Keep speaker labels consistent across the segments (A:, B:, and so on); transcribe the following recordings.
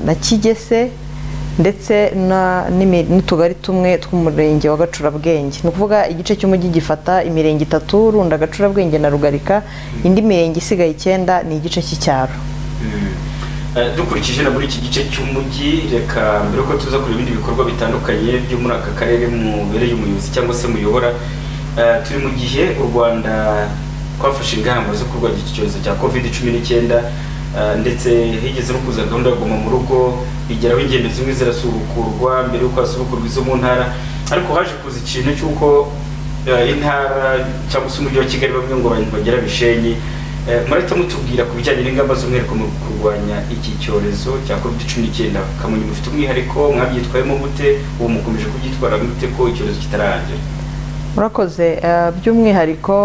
A: na kigese ndetse n'utugari tumwe tw'umurenge wa gacurabwenge ni ukuvuga igice cy'umujyi gifata imirenge itatu runda gacurabwenge na rugarika indi mirenge isigaye icyenda ni igice cy'icyaro
B: dukurikije na muri iki gice cy'umujyi reka mbere ko tuza kureba ibindi bikorwa bitandukanye byo muri aka karere mubereye umuyobozi cyangwa se muyobora turi mu gihe u rwanda twafashe ingamba zo kurwanya iki cyorezo cya covid cumi n'icyenda ndetse higeze no kuza gahunda yo kuguma mu rugo bigeraho ingendo zimwe zirasubukurwa mbere y'uko hasubukurwa izo mu ntara ariko haje kuza ikintu cy'uko intara cyangwa se umujyi wa kigali bamwe ngo abantu bagera bishenyi murahita mutubwira ku bijyanye n'ingamba z'umwihariko mu kurwanya iki cyorezo cya covid cumi n'icyenda kamonyi mufite umwihariko mwabyitwayemo gute ubu mukomeje kubyitwara gute ko icyorezo kitararangira
A: murakoze by'umwihariko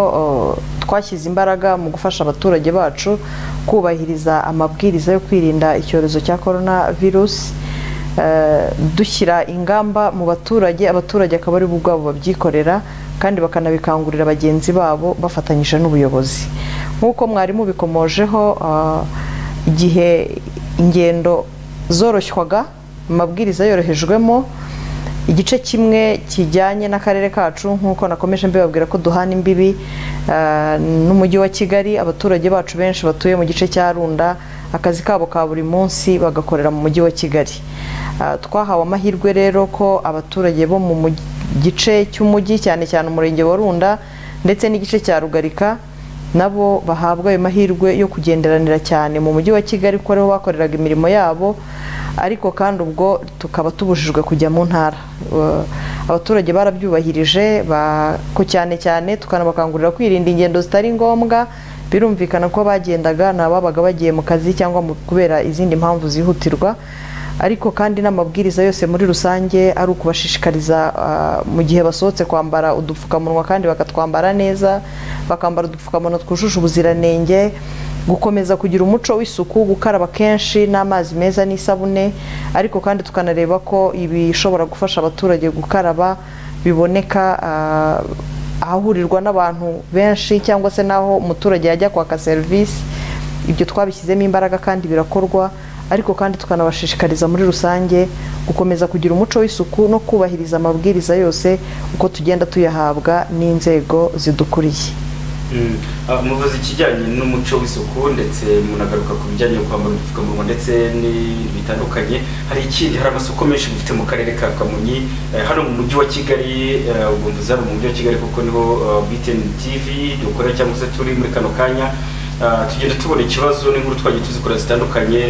A: twashyize imbaraga mu gufasha abaturage bacu kubahiriza amabwiriza yo kwirinda icyorezo cya korona virusi dushyira ingamba mu baturage abaturage akaba ari bo ubwabo babyikorera kandi bakanabikangurira bagenzi babo bafatanyije n'ubuyobozi nk'uko mwari mubikomojeho igihe ingendo zoroshywaga amabwiriza yorohejwemo igice kimwe kijyanye n'akarere kacu nk'uko nakomeje mbibabwira ko duhana imbibi n'umujyi wa kigali abaturage bacu benshi batuye mu gice cya runda akazi kabo ka buri munsi bagakorera mu mujyi wa kigali twahawe amahirwe rero ko abaturage bo mu gice cy'umujyi cyane cyane umurenge wa runda ndetse n'igice cya rugarika nabo bahabwa ayo mahirwe yo kugenderanira cyane mu mujyi wa kigali kuko ariho bakoreraga imirimo yabo ariko kandi ubwo tukaba tubujijwe kujya mu ntara abaturage barabyubahirije ko cyane cyane tukanabakangurira kwirinda ingendo zitari ngombwa birumvikana ko bagendaga ni ababaga bagiye mu kazi cyangwa kubera izindi mpamvu zihutirwa ariko kandi n'amabwiriza yose muri rusange ari ukubashishikariza mu gihe basohotse kwambara udupfukamunwa kandi bakatwambara neza bakambara udupfukamunwa twujuje ubuziranenge gukomeza kugira umuco w'isuku gukaraba kenshi n'amazi meza n'isabune ariko kandi tukanareba ko ibishobora gufasha abaturage gukaraba biboneka ahahurirwa n'abantu benshi cyangwa se n'aho umuturage yajya kwaka serivisi ibyo twabishyizemo imbaraga kandi birakorwa ariko kandi tukanabashishikariza muri rusange gukomeza kugira umuco w'isuku no kubahiriza amabwiriza yose uko tugenda tuyahabwa n'inzego zidukuriye
B: muvuze ikijyanye n'umuco w'isuku ndetse munagaruka ku bijyanye no kwambara udupfukamunwa ndetse n'ibintu bitandukanye hari ikindi hari amasoko menshi dufite mu karere ka kamonyi hano mu mujyi wa kigali ubwo mvuze hano mu mujyi wa kigali kuko niho btn tv dukora cyangwa se turi muri kano kanya tugenda tubona ikibazo n'inkuru twagiye tuzikora zitandukanye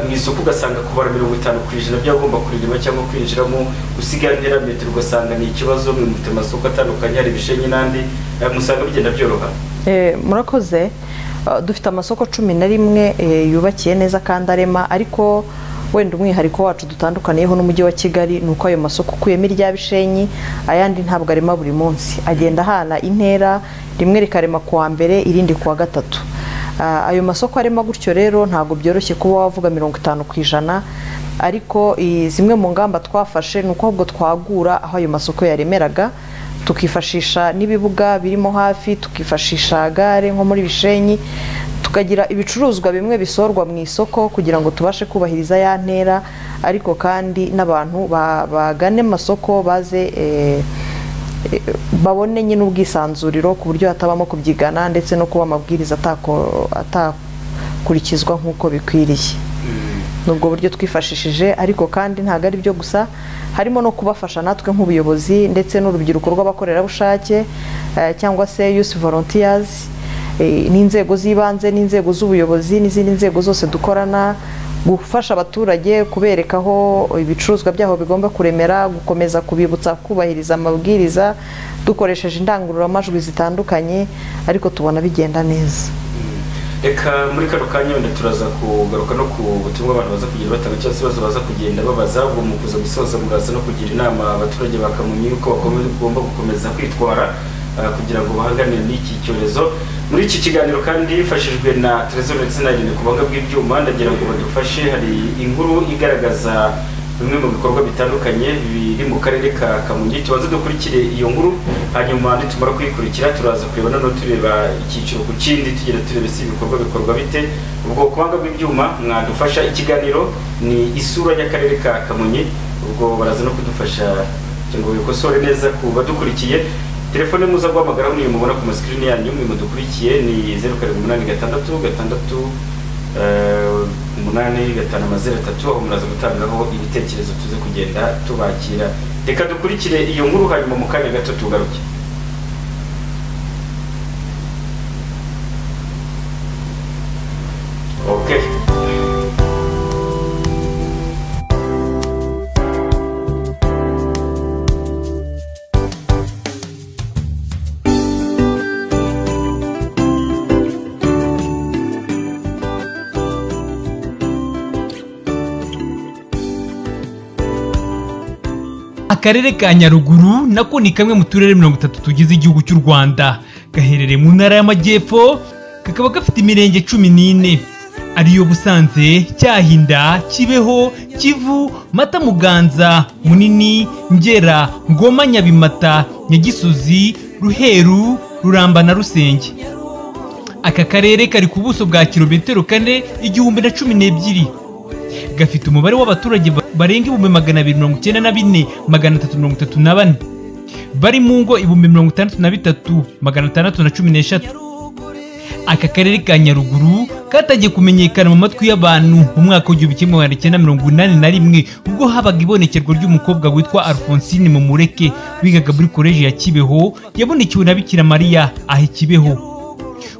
B: mu isoko ugasanga kubara mirongo itanu ku ijana byagomba kuririma cyangwa kwinjiramo usigaye ntera metero ugasanga ni ikibazo mwe mufite amasoko atandukanye hari ibishenyi n'andi musanga bigenda byoroha
A: murakoze dufite amasoko cumi na rimwe yubakiye neza kandi arema ariko wenda umwihariko wacu dutandukaniyeho n'umujyi wa kigali ni uko ayo masoko ukuyemo irya bishenyi ayandi ntabwo arema buri munsi agenda ahana intera rimwe rikarema kuwa mbere irindi kuwa gatatu ayo masoko arimo gutyo rero ntabwo byoroshye kuba wavuga mirongo itanu ku ijana ariko zimwe mu ngamba twafashe ni uko ahubwo twagura aho ayo masoko yaremeraga tukifashisha n'ibibuga birimo hafi tukifashisha gare nko muri bishenyi tukagira ibicuruzwa bimwe bisorwa mu isoko kugira ngo tubashe kubahiriza ya ntera ariko kandi n'abantu bagane amasoko baze babone nyine ubwisanzuriro ku buryo hatabamo kubyigana ndetse no kuba amabwiriza atakurikizwa nk'uko bikwiriye ni ubwo buryo twifashishije ariko kandi ntabwo ari byo gusa harimo no kubafasha natwe nk'ubuyobozi ndetse n'urubyiruko rw'abakorerabushake cyangwa se yusi volontiyazi n'inzego z'ibanze n'inzego z'ubuyobozi n'izindi nzego zose dukorana gufasha abaturage kubereka aho ibicuruzwa byabo bigomba kuremera gukomeza kubibutsa kubahiriza amabwiriza dukoresheje indangururamajwi zitandukanye ariko tubona bigenda neza
B: reka muri kano kanya wenda turaza kugaruka no ku butumwa abantu baza kugira batanga cyangwa se ibibazo baza kugenda babaza ubwo mu kuza gusoza muraza no kugira inama abaturage bakamenya yuko bagomba gukomeza kwitwara kugira ngo bahangane n'iki cyorezo muri iki kiganiro kandi hifashijwe na terezone ndetse na ku kubanga bw'ibyuma ndagira ngo badufashe hari inkuru igaragaza
C: bimwe mu bikorwa bitandukanye biri mu karere ka kamonyi tubanze dukurikire iyo nkuru hanyuma nitumara kuyikurikira turaza kureba noneho tureba icyiciro ku kindi tugenda tureba si ibikorwa bikorwa bite ubwo kubanga bw'ibyuma mwadufasha ikiganiro ni isura y'akarere ka kamonyi ubwo baraza no kudufasha kugira ngo bikosore neza ku badukurikiye telefone muza guhamagaraho niyo mubona ku masikirini yanyu mwe mudukurikiye ni zeru karindwi umunani gatandatu gatandatu umunani gatanu amazero atatu aho muraza gutangaho ibitekerezo tuze kugenda tubakira reka dukurikire iyo nkuru hanyuma mu kanya gato tugaruke okay
D: akarere ka nyaruguru nako ni kamwe mu turere mirongo itatu tugize igihugu cy'u rwanda gaherereye mu ntara y'amajyepfo kakaba gafite imirenge cumi n'ine ariyo busanze cyahinda kibeho kivu mata muganza munini ngera ngoma nyabimata nyagisozi ruheru ruramba na rusenge aka karere kari ku buso bwa kilometero kane igihumbi na cumi n'ebyiri gafite umubare w'abaturage ba- barenga ibihumbi magana abiri mirongo icyenda na bine magana atatu mirongo itatu na bane bari mu ngo ibihumbi mirongo itandatu na bitatu magana atandatu na cumi n'eshatu aka karere ka nyaruguru katangiye kumenyekana mu matwi y'abantu mu mwaka w'igihumbi kimwe magana cyenda mirongo inani na rimwe ubwo habaga ibonekerwa ry'umukobwa witwa alphonsine mumureke wigaga muri koleji ya kibeho yabonekewe na bikira mariya aha i kibeho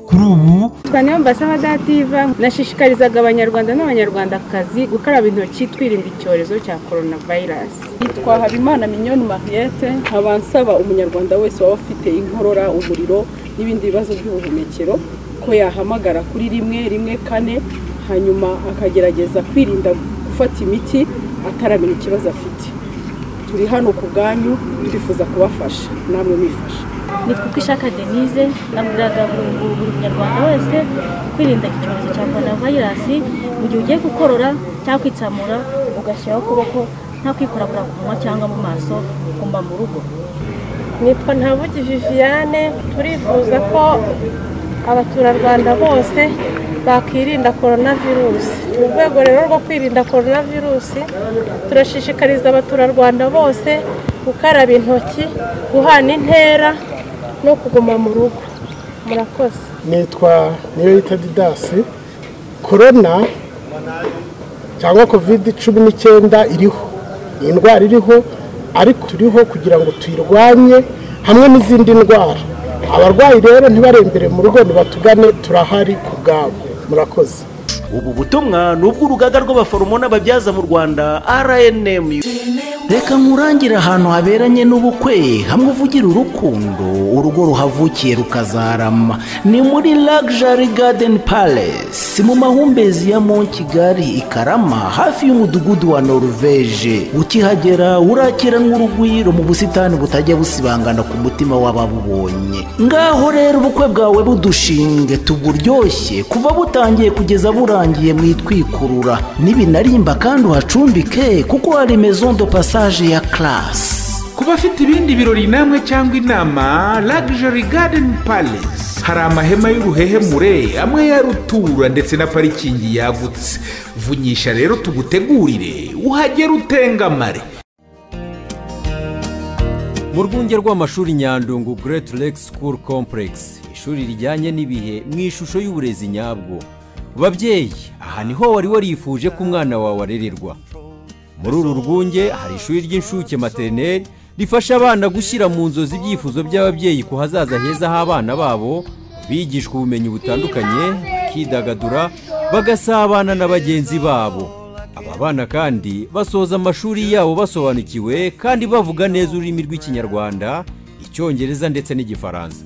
D: kuri ubu
E: cyane ambasadativa nashishikarizaga abanyarwanda n'abanyarwandakazi gukaraba intoki twirinda icyorezo cya coronavirus
F: yitwa habimana minyoni mariyete nkaba nsaba umunyarwanda wese waba ufite inkorora umuriro n'ibindi bibazo by'ubuhumekero ko yahamagara kuri rimwe rimwe kane hanyuma akagerageza kwirinda gufata imiti ataramenya ikibazo afite turi hano ku bwanyu twifuza kubafasha namwe mwifasha
G: nitwa uko ishaka denise nabwiraga buri buri- buri munyarwanda wese kwirinda icyorezo cya korona vayirasi mu gihe ugiye gukorora cyangwa kwitsamura ugashyiraho ukuboko nta kwikorakora ku munwa cyangwa mu maso ugomba mu rugo
H: nitwa ntabugi viviane turifuza ko abaturarwanda bose bakirinda korona virusi mu rwego rero rwo kwirinda korona virusi turashishikariza abaturarwanda bose gukaraba intoki guhana intera no kuguma mu rugo murakoze
I: nitwa niyoyita didasi korona cyangwa kovide cumi n'icyenda iriho ni indwara iriho ariko turiho kugira ngo tuyirwanye hamwe n'izindi ndwara abarwayi rero ntibarembere mu rugo nibatugane turahari ku bwabo murakoze
J: ubu butumwa ni ubw'urugaga rw'abaforomo n'ababyaza mu rwanda rnmu reka nkurangire ahantu haberanye n'ubukwe hamwe uvugira urukundo urugo ruhavukiye rukazarama ni muri lagijari gadeni palesi mu mahumbezi ya mo kigali i karama hafi y'umudugudu wa noruveje ukihagera urakiranwa urugwiro mu busitani butajya busibangana ku mutima w'ababubonye ngaho rero ubukwe bwawe budushinge tuburyoshye kuva butangiye kugeza burangiye mwitwikurura nibinarimba kandi uhacumbike kuko hari maison de passage ya classe
K: ku bafite ibindi birori namwe cyangwa inama lagijari gadeni palisi hari amahema y'uruhehemure amwe ya rutura ndetse na parikingi yagutse vunyisha rero tugutegurire uhagere utengamare
L: mu rwunge rw'amashuri nyandungu Great Lake School Complex ishuri rijyanye n'ibihe mu ishusho y'uburezi nyabwo babyeyi aha niho wari warifuje ko umwana wawe arererwa muri uru rwunge hari ishuri ry'inshuke materineri rifasha abana gushyira mu nzozi ibyifuzo by'ababyeyi ku hazaza heza h'abana babo bigishwa ubumenyi butandukanye bakidagadura bagasabana na bagenzi babo aba bana kandi basoza amashuri yabo basobanukiwe kandi bavuga neza ururimi rw'ikinyarwanda icyongereza ndetse n'igifaransa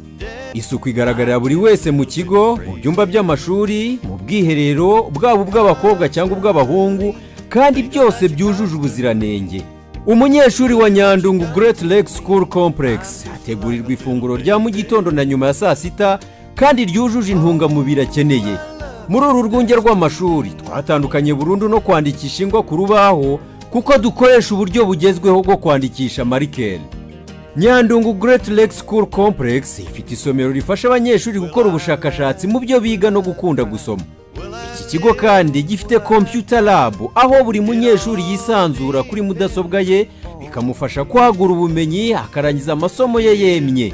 L: isuku igaragarira buri wese mu kigo mu byumba by'amashuri mu bwiherero bwaba ubw'abakobwa cyangwa ubw'abahungu kandi byose byujuje ubuziranenge umunyeshuri wa nyandungu Great Lake School Complex ategurirwa ifunguro rya mu gitondo na nyuma ya saa sita kandi ryujuje intungamubiri akeneye muri uru rwunge rw'amashuri twatandukanye burundu no kwandikisha ingwa ku rubaho kuko dukoresha uburyo bugezweho bwo kwandikisha marikeri nyandungu Great Lake School Complex ifite isomero rifasha abanyeshuri gukora ubushakashatsi mu byo biga no gukunda gusoma iki kigo kandi gifite computer lab aho buri munyeshuri yisanzura kuri mudasobwa ye bikamufasha kwagura ubumenyi akarangiza amasomo ye yemye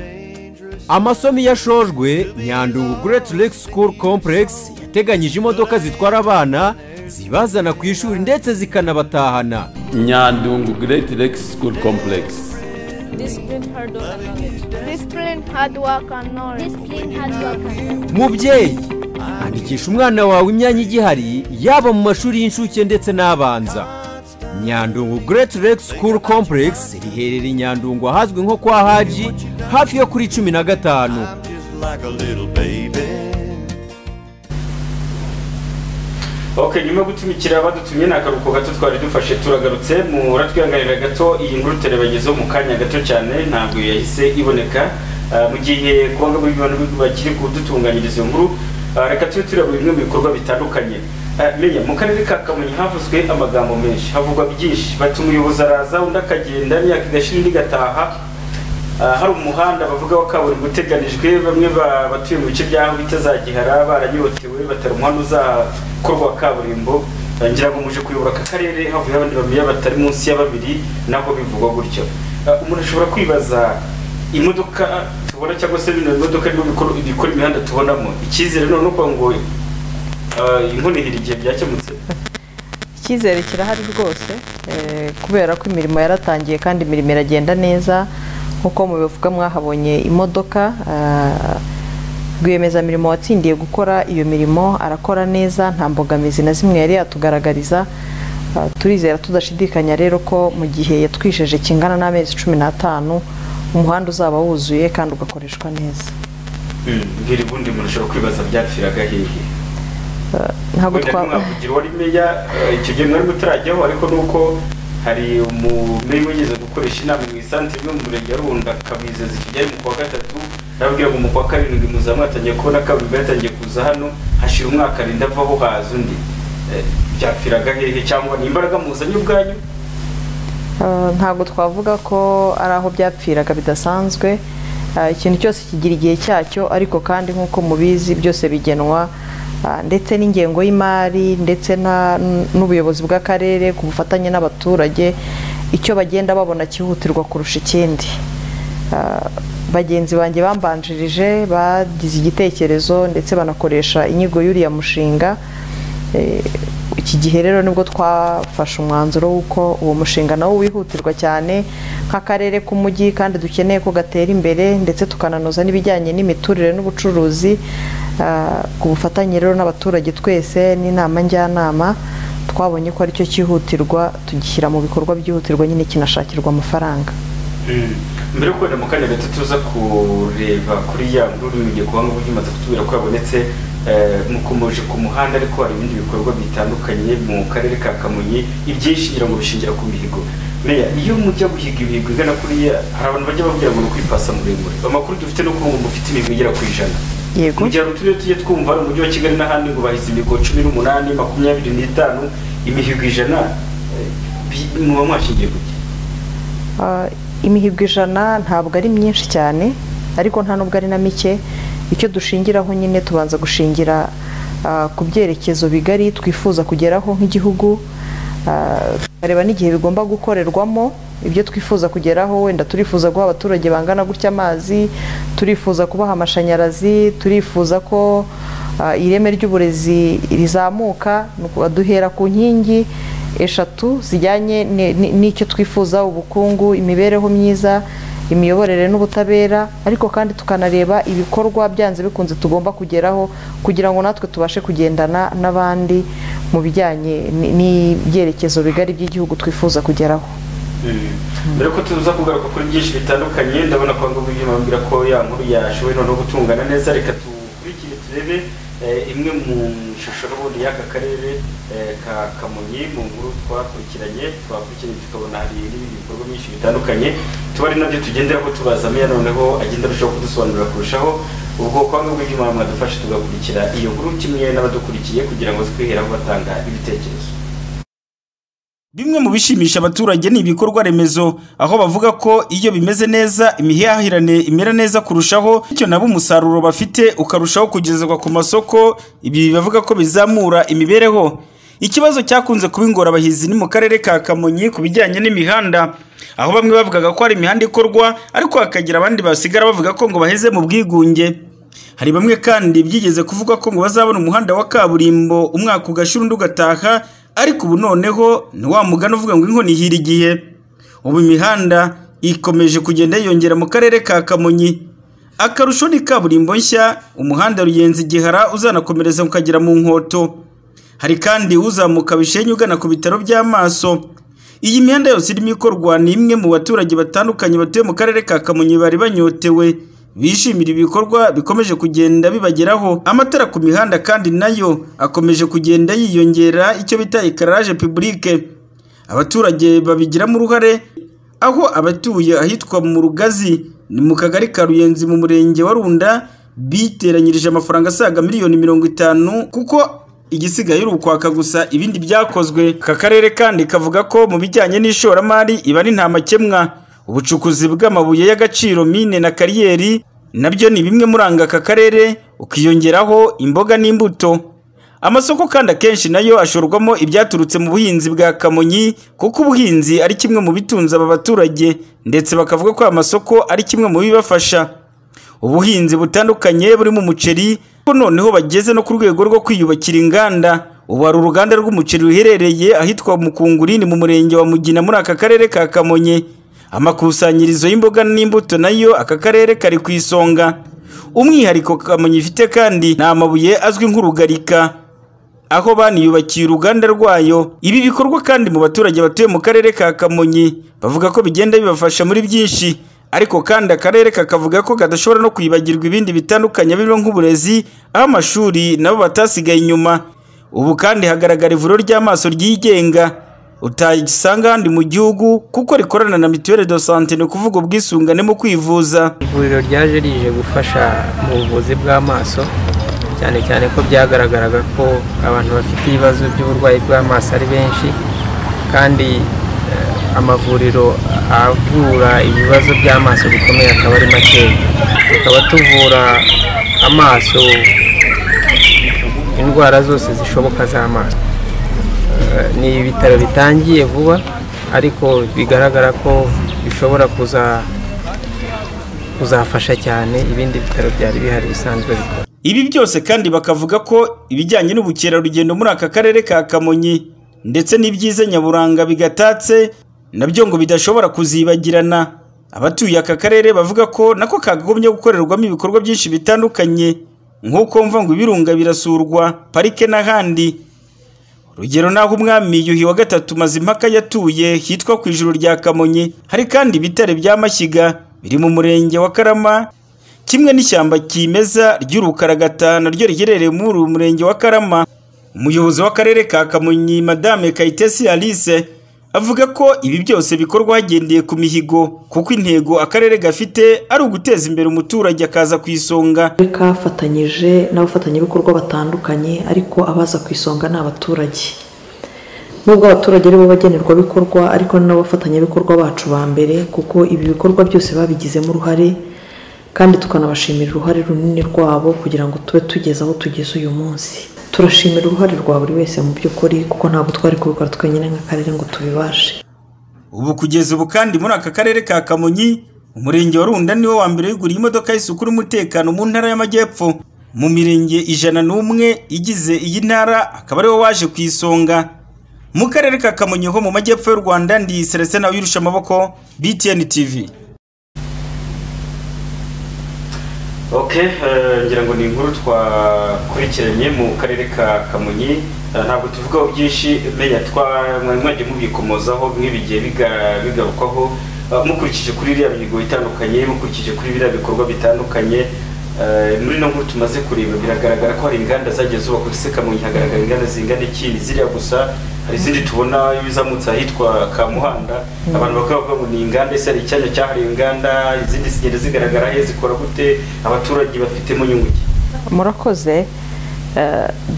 L: amasomo iyo ashojwe nyandungu Great Lake School Complex yateganyije imodoka zitwara abana zibazana ku ishuri ndetse zikanabatahana
M: nyandungu Great Lake School Complex
N: Discipline, hard work, and knowledge. Discipline, hard work, and knowledge. Discipline, hard work, and knowledge.
L: mubyeyi andikisha umwana wawe imyanya igihari yaba mu mashuri y'incuke ndetse n'abanza nyandungu Great Lake School Complex riherereye i nyandungu ahazwi nko kwa haji hafi yo kuri cumi na gatanu
M: Like a little baby.
B: ok nyuma yo gutumikira badutumye ni akaruhuko gato twari dufashe turagarutse muratwihanganira gato iyi nkuru turabagezeho mu kanya gato cyane ntabwo yahise iboneka Ah, mu gihe ku banga buri bantu bakiri kudutunganyiriza iyo nkuru ah, reka tube tureba bimwe mu bikorwa bitandukanye Ah, menya mu karere ka kamonyi havuzwe amagambo menshi havugwa byinshi bati umuyobozi araza undi akagenda imyaka igashira indi igataha Ah, hari umuhanda bavuga wa kaburimbo uteganijwe bamwe ba- batuye mu bice by'aho bita za gihara baranyotewe batari umuhanda uzakorwa wa kaburimbo Ah, ngira ngo muje kuyobora aka karere havuye abandi bamenya batari munsi ya babiri nako bivugwa gutyo Ah, umuntu ashobora kwibaza imodoka tubona cyangwa se bino bimodoka birimo bikora bikora imihanda tubonamo icyizere none uko ngo ah, inkonihira igihe byakemutse
A: icyizere kirahari rwose eh, kubera ko imirimo yaratangiye kandi imirimo iragenda neza nk'uko mubivuga mwahabonye imodoka ah, rwiyemezamirimo watsindiye gukora iyo mirimo arakora neza nta mbogamizi na zimwe yari yatugaragariza Ah, turizera tudashidikanya rero ko mu gihe yatwisheje kingana n'amezi cumi n'atanu umuhanda uzaba wuzuye kandi ugakoreshwa neza
B: Mm, mbwira ubundi umuntu ashobora kwibaza byapfiraga hehe
A: ntabwo
B: Wenda
A: twa-
B: ntimwavugira uwari meya eh, icyo gihe mwari mutarajyaho ariko nuko hari umumeri wigeze gukoresha inama mu isantere yo mu murenge wa runda akabizeza icyo gihe ari mu kwa gatatu arababwira ngo mu kwa karindwi muza mwatangiye kubona kaburimbo yatangiye kuza hano hashira umwaka arinda avaho haza undi Eh, byapfiraga hehe cyangwa ni imbaraga muzanye ubwanyu
A: Uh, ntabwo twavuga ko ari aho byapfiraga bidasanzwe Uh, ikintu cyose kigira igihe cyacyo ariko kandi nk'uko mubizi byose bigenwa uh, ndetse n'ingengo y'imari ndetse na- n- n'ubuyobozi bw'akarere ku bufatanye n'abaturage icyo bagenda babona cyihutirwa kurusha ikindi Uh, bagenzi banjye bambanjirije bagize igitekerezo ndetse banakoresha inyigo y'uriya mushinga Eh, iki gihe rero nibwo twafashe umwanzuro w'uko uwo mushinga nawo wihutirwa cyane nk'akarere k'umujyi kandi dukeneye ko gatera imbere ndetse tukananoza n'ibijyanye n'imiturire n'ubucuruzi Ah, ku bufatanye rero n'abaturage twese n'inama njyanama twabonye ko aricyo cyihutirwa tugishyira mu bikorwa byihutirwa nyine kinashakirwa amafaranga
B: Mm. mbere yo kubona mu kanya gato tuza kureba kuri ya nguru mu gihe kubanga uburyo imaze kutubwira ko yabonetse eh, mukomeje ku muhanda ariko hari ibindi bikorwa bitandukanye mu karere ka kamonyi ibyinshi ngira ngo bishingira ku mihigo meya iyo mujya guhiga imihigo igana kuriya hari abantu bajya babwira ngo ni ukwipasa muremure amakuru dufite ni uko ngo mufite imihigo igera ku ijana
A: yego
B: mu gihe hari uturere tujye twumva hari umujyi wa kigali n'ahandi ngo bahize imihigo cumi n'umunani makumyabiri n'itanu imihigo ijana eh, bi- muba mwashingiye ku ki?
A: Ah, imihigo ijana ntabwo ari myinshi cyane ariko nta nubwo ari na mike icyo dushingiraho nyine tubanza gushingira ah, ku byerekezo bigari twifuza kugeraho nk'igihugu Ah, tukareba n'igihe bigomba gukorerwamo ibyo twifuza kugeraho wenda turifuza guha abaturage bangana gutya amazi turifuza kubaha amashanyarazi turifuza ko ah, ireme ry'uburezi rizamuka ni uku- duhera ku nkingi eshatu zijyanye ni- ni- n'icyo twifuza ubukungu imibereho myiza imiyoborere n'ubutabera ariko kandi tukanareba ibikorwa byanze bikunze tugomba kugeraho kugira ngo natwe tubashe kugendana n'abandi mu bijyanye n- n'ibyerekezo bigari by'igihugu twifuza kugeraho
B: mbere ko tuza kugaruka kuri byinshi bitandukanye ndabona ko ngo uyu bambwira ko ya nkuru yashoboye noneho gutungana neza reka dukurikire turebe eh, imwe mu shusho n'ubundi y'aka karere eh, ka kamonyi mu nkuru twakurikiranye twakurikiranye tukabona hari n'ibindi bikorwa byinshi bitandukanye tuba ari nabyo tugenderaho tubaza meya noneho agenda arushaho kudusobanurira kurushaho ubwo kwanga uyu mwadufashe tugakurikira iyo nkuru kimwe n'abadukurikiye kugira ngo twiheraho batanga ibitekerezo Bimwe mu bishimisha abaturage ni ibikorwa remezo aho bavuga ko iyo bimeze neza imihahirane imera neza kurushaho bityo nabo umusaruro bafite ukarushaho kugezwa ku masoko ibi bavuga ko bizamura imibereho ikibazo cyakunze kuba ingorabahizi ni mu karere ka Kamonyi ku bijyanye n'imihanda aho bamwe bavugaga ko hari imihanda ikorwa ariko hakagira abandi basigara bavuga ko ngo baheze mu bwigunge hari bamwe kandi byigeze kuvuga ko ngo bazabona umuhanda wa kaburimbo umwaka ugashira undi ugataha ariko ubu noneho ni wa mugani uvuga ngo inkoni ihira igihe ubu imihanda ikomeje kugenda yiyongera mu karere ka kamonyi akarusho ni kaburimbo nshya umuhanda ruyenzi igihara uzanakomereza ukagera mu nkoto hari kandi uzamuka bishenye ugana ku bitaro by'amaso iyi mihanda yose irimo ikorwa ni imwe mu baturage batandukanye batuye mu karere ka kamonyi bari banyotewe bishimira ibikorwa bikomeje kugenda bibageraho amatara ku mihanda kandi nayo akomeje kugenda yiyongera icyo bita ekaraje pibulike abaturage babigiramo uruhare aho abatuye ahitwa mu rugazi ni mu kagari ka ruyenzi mu murenge wa runda biteranyirije amafaranga asaga miliyoni mirongo itanu kuko igisigaye ari ukwaka gusa ibindi byakozwe aka karere kandi kavuga ko mu bijyanye n'ishoramari iba ari nta makemwa ubucukuzi bw'amabuye y'agaciro mine na kariyeri nabyo ni bimwe muranga aka karere ukiyongeraho imboga n'imbuto amasoko kandi akenshi nayo ashorwamo ibyaturutse mu buhinzi bwa kamonyi kuko ubuhinzi ari kimwe mu bitunze aba baturage ndetse bakavuga ko aya masoko ari kimwe mu bibafasha ubuhinzi butandukanye burimo umuceri ko noneho bageze no ku rwego rwo kwiyubakira inganda ubu hari uruganda rw'umuceri ruherereye ahitwa mukungurini mu murenge wa mugina muri aka karere ka kamonyi amakusanyirizo y'imboga n'imbuto nayo aka karere kari ku isonga umwihariko kamonyi ifite kandi ni amabuye azwi nk'urugarika aho baniyubakiye uruganda rwayo ibi bikorwa kandi mu baturage batuye mu karere ka kamonyi bavuga ko bigenda bibafasha muri byinshi ariko kandi akarere kakavuga ko kadashobora no kwibagirwa ibindi bitandukanye birimo nk'uburezi aho amashuri nabo batasigaye inyuma ubu kandi hagaragara ivuriro ry'amaso ryigenga utagisanga ahandi mu gihugu kuko rikorana na mituweli do sante ni ukuvuga ubwisungane mu kwivuza
O: ivuriro ryaje rije gufasha mu buvuzi bw'amaso cyane cyane ko byagaragaraga ko abantu bafite ibibazo by'uburwayi bw'amaso ari benshi kandi amavuriro avura ibibazo by'amaso bikomeye akaba ari makeya tukaba tuvura amaso indwara zose zishoboka z'amaso ni ibitaro bitangiye vuba ariko bigaragara ko bishobora kuzafasha cyane ibindi bitaro byari bihari bisanzwe bikora
B: ibi byose kandi bakavuga ko ibijyanye n'ubukerarugendo muri aka karere ka kamonyi ndetse n'ibyiza nyaburanga bigatatse nabyo ngo bidashobora kuzibagirana abatuye aka karere bavuga ko nako kagombye gukorerwamo ibikorwa byinshi bitandukanye nk'uko mva ngo ibirunga birasurwa parike n'ahandi urugero naho umwami yuhi wa gatatu mazimpaka yatuye hitwa ku ijuru rya kamonyi hari kandi ibitare bya mashyiga biri mu murenge wa karama kimwe n'ishyamba kimeza ry'urukaragata naryo riherereye muri uyu murenge wa karama umuyobozi w'akarere ka kamonyi madame kayitesi alice avuga ko ibi byose bikorwa hagendeye ku mihigo kuko intego akarere gafite ari uguteza imbere umuturage akaza ku isonga
P: kafatanyije n'abafatanyabikorwa batandukanye ariko abaza ku isonga ni abaturage nubwo abaturage aribo bagenerwabikorwa ariko ni n'abafatanyabikorwa bacu ba mbere kuko ibi bikorwa byose babigizemo uruhare kandi tukanabashimira uruhare runini rwabo kugira ngo tube tugeze aho tugeze uyu munsi turashimira uruhare rwa buri wese mu by'ukuri kuko ntabwo twari kubikora twenyine nk'akarere ngo tubibashe
B: ubu kugeza ubu kandi muri aka karere ka kamonyi umurenge wa runda niwo wa mbere wiguriye imodoka y'isuku n'umutekano mu ntara y'amajyepfo mu mirenge ijana n'umwe igize iyi ntara akaba ariwo waje ku isonga mu karere ka kamonyi ho mu majyepfo y'u rwanda ndi seresena wirusha amaboko btn tv
C: ok ngira ngo ni inkuru twakurikiranye mu karere ka kamonyi ntabwo tuvugaho byinshi menya twajya mubikomozaho nk'ibigiye bigarukwaho mukurikije kuri iriya mihigo itandukanye mukurikije kuri biriya bikorwa bitandukanye muri no nkuru tumaze kureba biragaragara ko hari inganda zagiye zubakwa ese kamonyi hagaragara inganda zingana iki ziriya gusa hari izindi tubona ibizamutse ahitwa kamuhanda abantu bakavuga ngo ni inganda ese hari icyanya cyahariwe inganda izindi zigenda zigaragara he zikora gute abaturage bafitemo inyungu
A: murakoze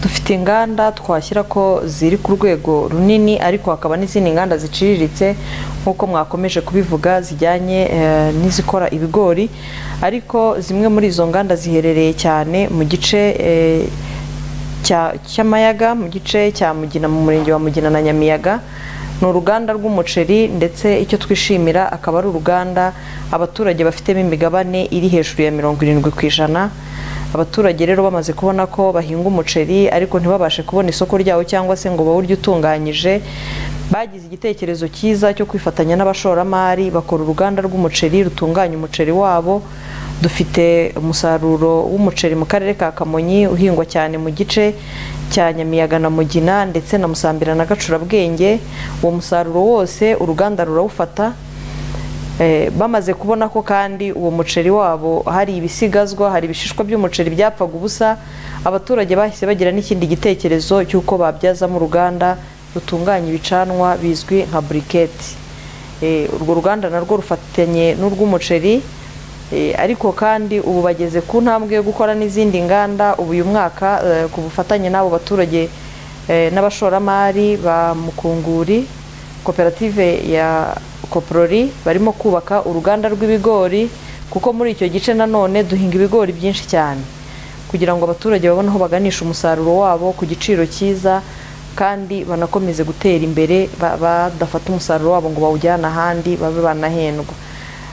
A: dufite inganda twashyira ko ziri ku rwego runini ariko hakaba n'izindi nganda ziciriritse nk'uko mwakomeje kubivuga zijyanye eh, n'izikora ibigori ariko zimwe muri izo nganda ziherereye cyane mu gice eh, cya- cy'amayaga mu gice cya mugina mu murenge wa mugina na nyamiyaga ni uruganda rw'umuceri ndetse icyo twishimira akaba ari uruganda abaturage bafitemo imigabane iri hejuru ya mirongo irindwi ku ijana abaturage rero bamaze kubona ko bahinga umuceri ariko ntibabashe kubona isoko ryawo cyangwa se ngo bawurye utunganyije bagize igitekerezo cyiza cyo kwifatanya n'abashoramari bakora uruganda rw'umuceri rutunganya umuceri wabo dufite umusaruro w'umuceri mu karere ka kamonyi uhingwa cyane mu gice cya nyamiyaga na mugina ndetse na musambira na gacurabwenge uwo musaruro wose uruganda rurawufata Eh, bamaze kubona ko kandi uwo muceri wabo hari ibisigazwa hari ibishishwa by'umuceri byapfaga ubusa abaturage bahise bagira n'ikindi gitekerezo cy'uko babyazamo uruganda rutunganya ibicanwa bizwi nka buriketi Eh, urwo ruganda narwo rufatanye n'urw'umuceri Eh, ariko kandi ubu bageze ku ntambwe yo gukora n'izindi nganda ubu uyu mwaka eh, ku bufatanye n'abo baturage eh, n'abashoramari ba mukunguri koperative ya koporori barimo kubaka uruganda rw'ibigori kuko muri icyo gice nanone duhinga ibigori byinshi cyane kugira ngo abaturage babone aho baganisha umusaruro wabo ku giciro cyiza kandi banakomeze gutera imbere ba- badafata umusaruro wabo ngo bawujyane ahandi babe banahendwa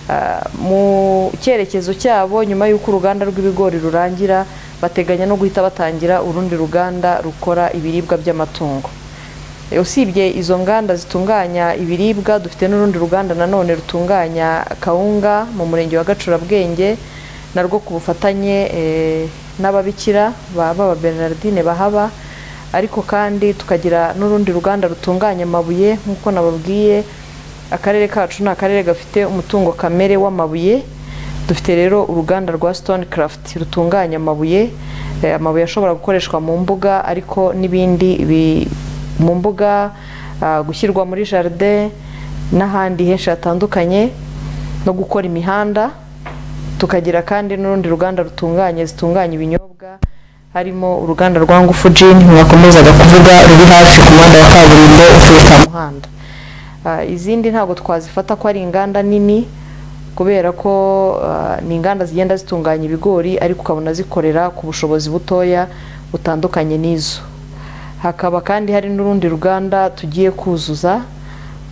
A: Ah, mu cyerekezo cyabo nyuma y'uko uruganda rw'ibigori rurangira bateganya no guhita batangira urundi ruganda rukora ibiribwa by'amatungo E, usibye izo nganda zitunganya ibiribwa dufite n'urundi ruganda nanone rutunganya kawunga mu murenge wa gacurabwenge narwo ku bufatanye eh, n'ababikira ba baba bernardine bahaba ariko kandi tukagira n'urundi ruganda rutunganya amabuye nk'uko nababwiye akarere kacu ni akarere gafite umutungo kamere w'amabuye dufite rero uruganda rwa stone craft rutunganya amabuye eh, amabuye ashobora gukoreshwa mu mbuga ariko n'ibindi bi- mu mbuga ah, gushyirwa muri jardin n'ahandi henshi hatandukanye no gukora imihanda tukagira kandi n'urundi ruganda rutunganya zitunganya ibinyobwa harimo uruganda rwa ngufu gin mwakomezaga kuvuga ruri hafi ku muhanda wa kaburimbo uturuka mu muhanda Ah, izindi ntabwo twazifata ko ari inganda nini kubera ko ah, ni inganda zigenda zitunganya ibigori ariko ukabona zikorera ku bushobozi butoya butandukanye n'izo hakaba kandi hari n'urundi ruganda tugiye kuzuza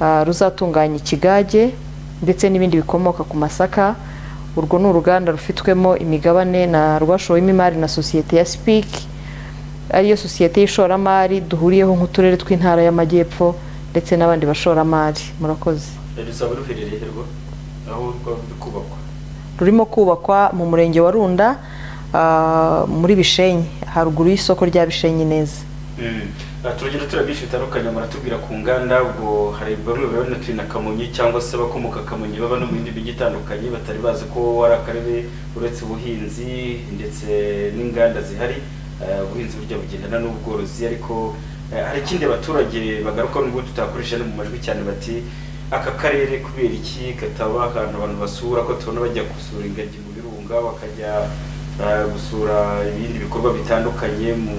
A: ah, ruzatunganya ikigage ndetse n'ibindi bikomoka ku masaka urwo ni uruganda rufitwemo imigabane na rwashowemo imari na sosiyete ya sipiki ariyo sosiyete y'ishoramari duhuriyeho nk'uturere tw'intara y'amajyepfo ndetse n'abandi bashoramari murakoze
B: rusaba ruherereye rwo aho rwaba ruri kubakwa
A: rurimo kubakwa mu murenge wa runda ah, muri bishenyi haruguru y'isoko rya bishenyi neza
B: Mm. Ah, turagenda tureba byinshi bitandukanye muratubwira ku nganda ubwo hari bamwe baba natuye na kamonyi cyangwa se abakomoka kamonyi baba no mu yindi mijyi itandukanye batari bazi ko ari akarere uretse ubuhinzi ndetse n'inganda zihari Ah, ubuhinzi burya bugendana n'ubworozi ariko eh, hari ikindi abaturage bagaruka nubwo tutakoresha no mu majwi cyane bati aka karere kubera iki kataba ahantu abantu basura ko tubona bajya gusura ingagi mu birunga bakajya ah, gusura ibindi bikorwa bitandukanye mu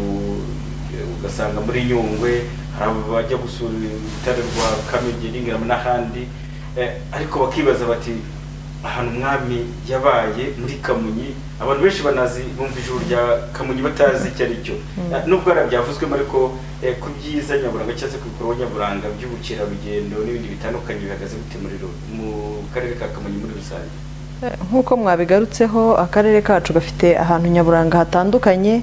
B: ugasanga muri nyungwe hari abajya gusura urutare rwa kamegeri ngarama n'ahandi Eh, ariko bakibaza bati ahantu umwami yabaye muri kamonyi abantu benshi banazi bumva ijuru rya kamonyi batazi icyo ari cyo
Q: Mm.
B: Eh, nubwo hari byavuzwemo ariko eh, ku byiza nyaburanga cyangwa se ku bikorwa nyaburanga by'ubukerarugendo n'ibindi bitandukanye bihagaze gute muri ru- mu karere ka kamonyi muri rusange
A: nk'uko mwabigarutseho akarere kacu gafite ahantu nyaburanga hatandukanye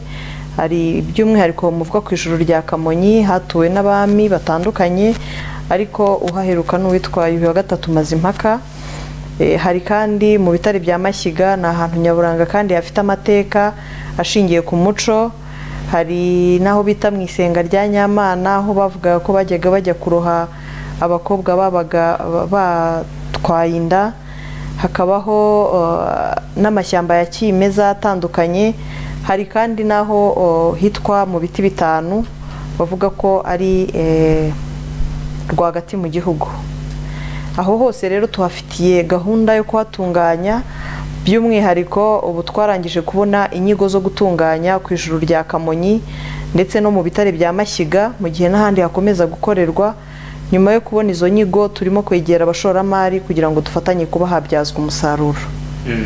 A: hari by'umwihariko muvuga ku ijoro rya kamonyi hatuwe n'abami batandukanye ariko uhaheruka n'uwitwa yuhi wa gatatu mazimpaka Eh, hari kandi mu bitare bya mashyiga ni ahantu nyaburanga kandi hafite amateka ashingiye ku muco hari n'aho bita mu isenga rya nyamana aho bavuga ko bajyaga bajya kuroha abakobwa babaga ba- batwaye inda hakabaho uh, n'amashyamba ya kimeza atandukanye hari kandi n'aho uh, hitwa mu biti bitanu bavuga ko ari eh, rwagati mu gihugu aho hose rero tuhafitiye gahunda yo kuhatunganya by'umwihariko ubu twarangije kubona inyigo zo gutunganya ku ijuru rya kamonyi ndetse no mu bitare bya mashyiga mu gihe n'ahandi hakomeza gukorerwa nyuma yo kubona izo nyigo turimo kwegera abashoramari kugira ngo dufatanye kuba habyazwa umusaruro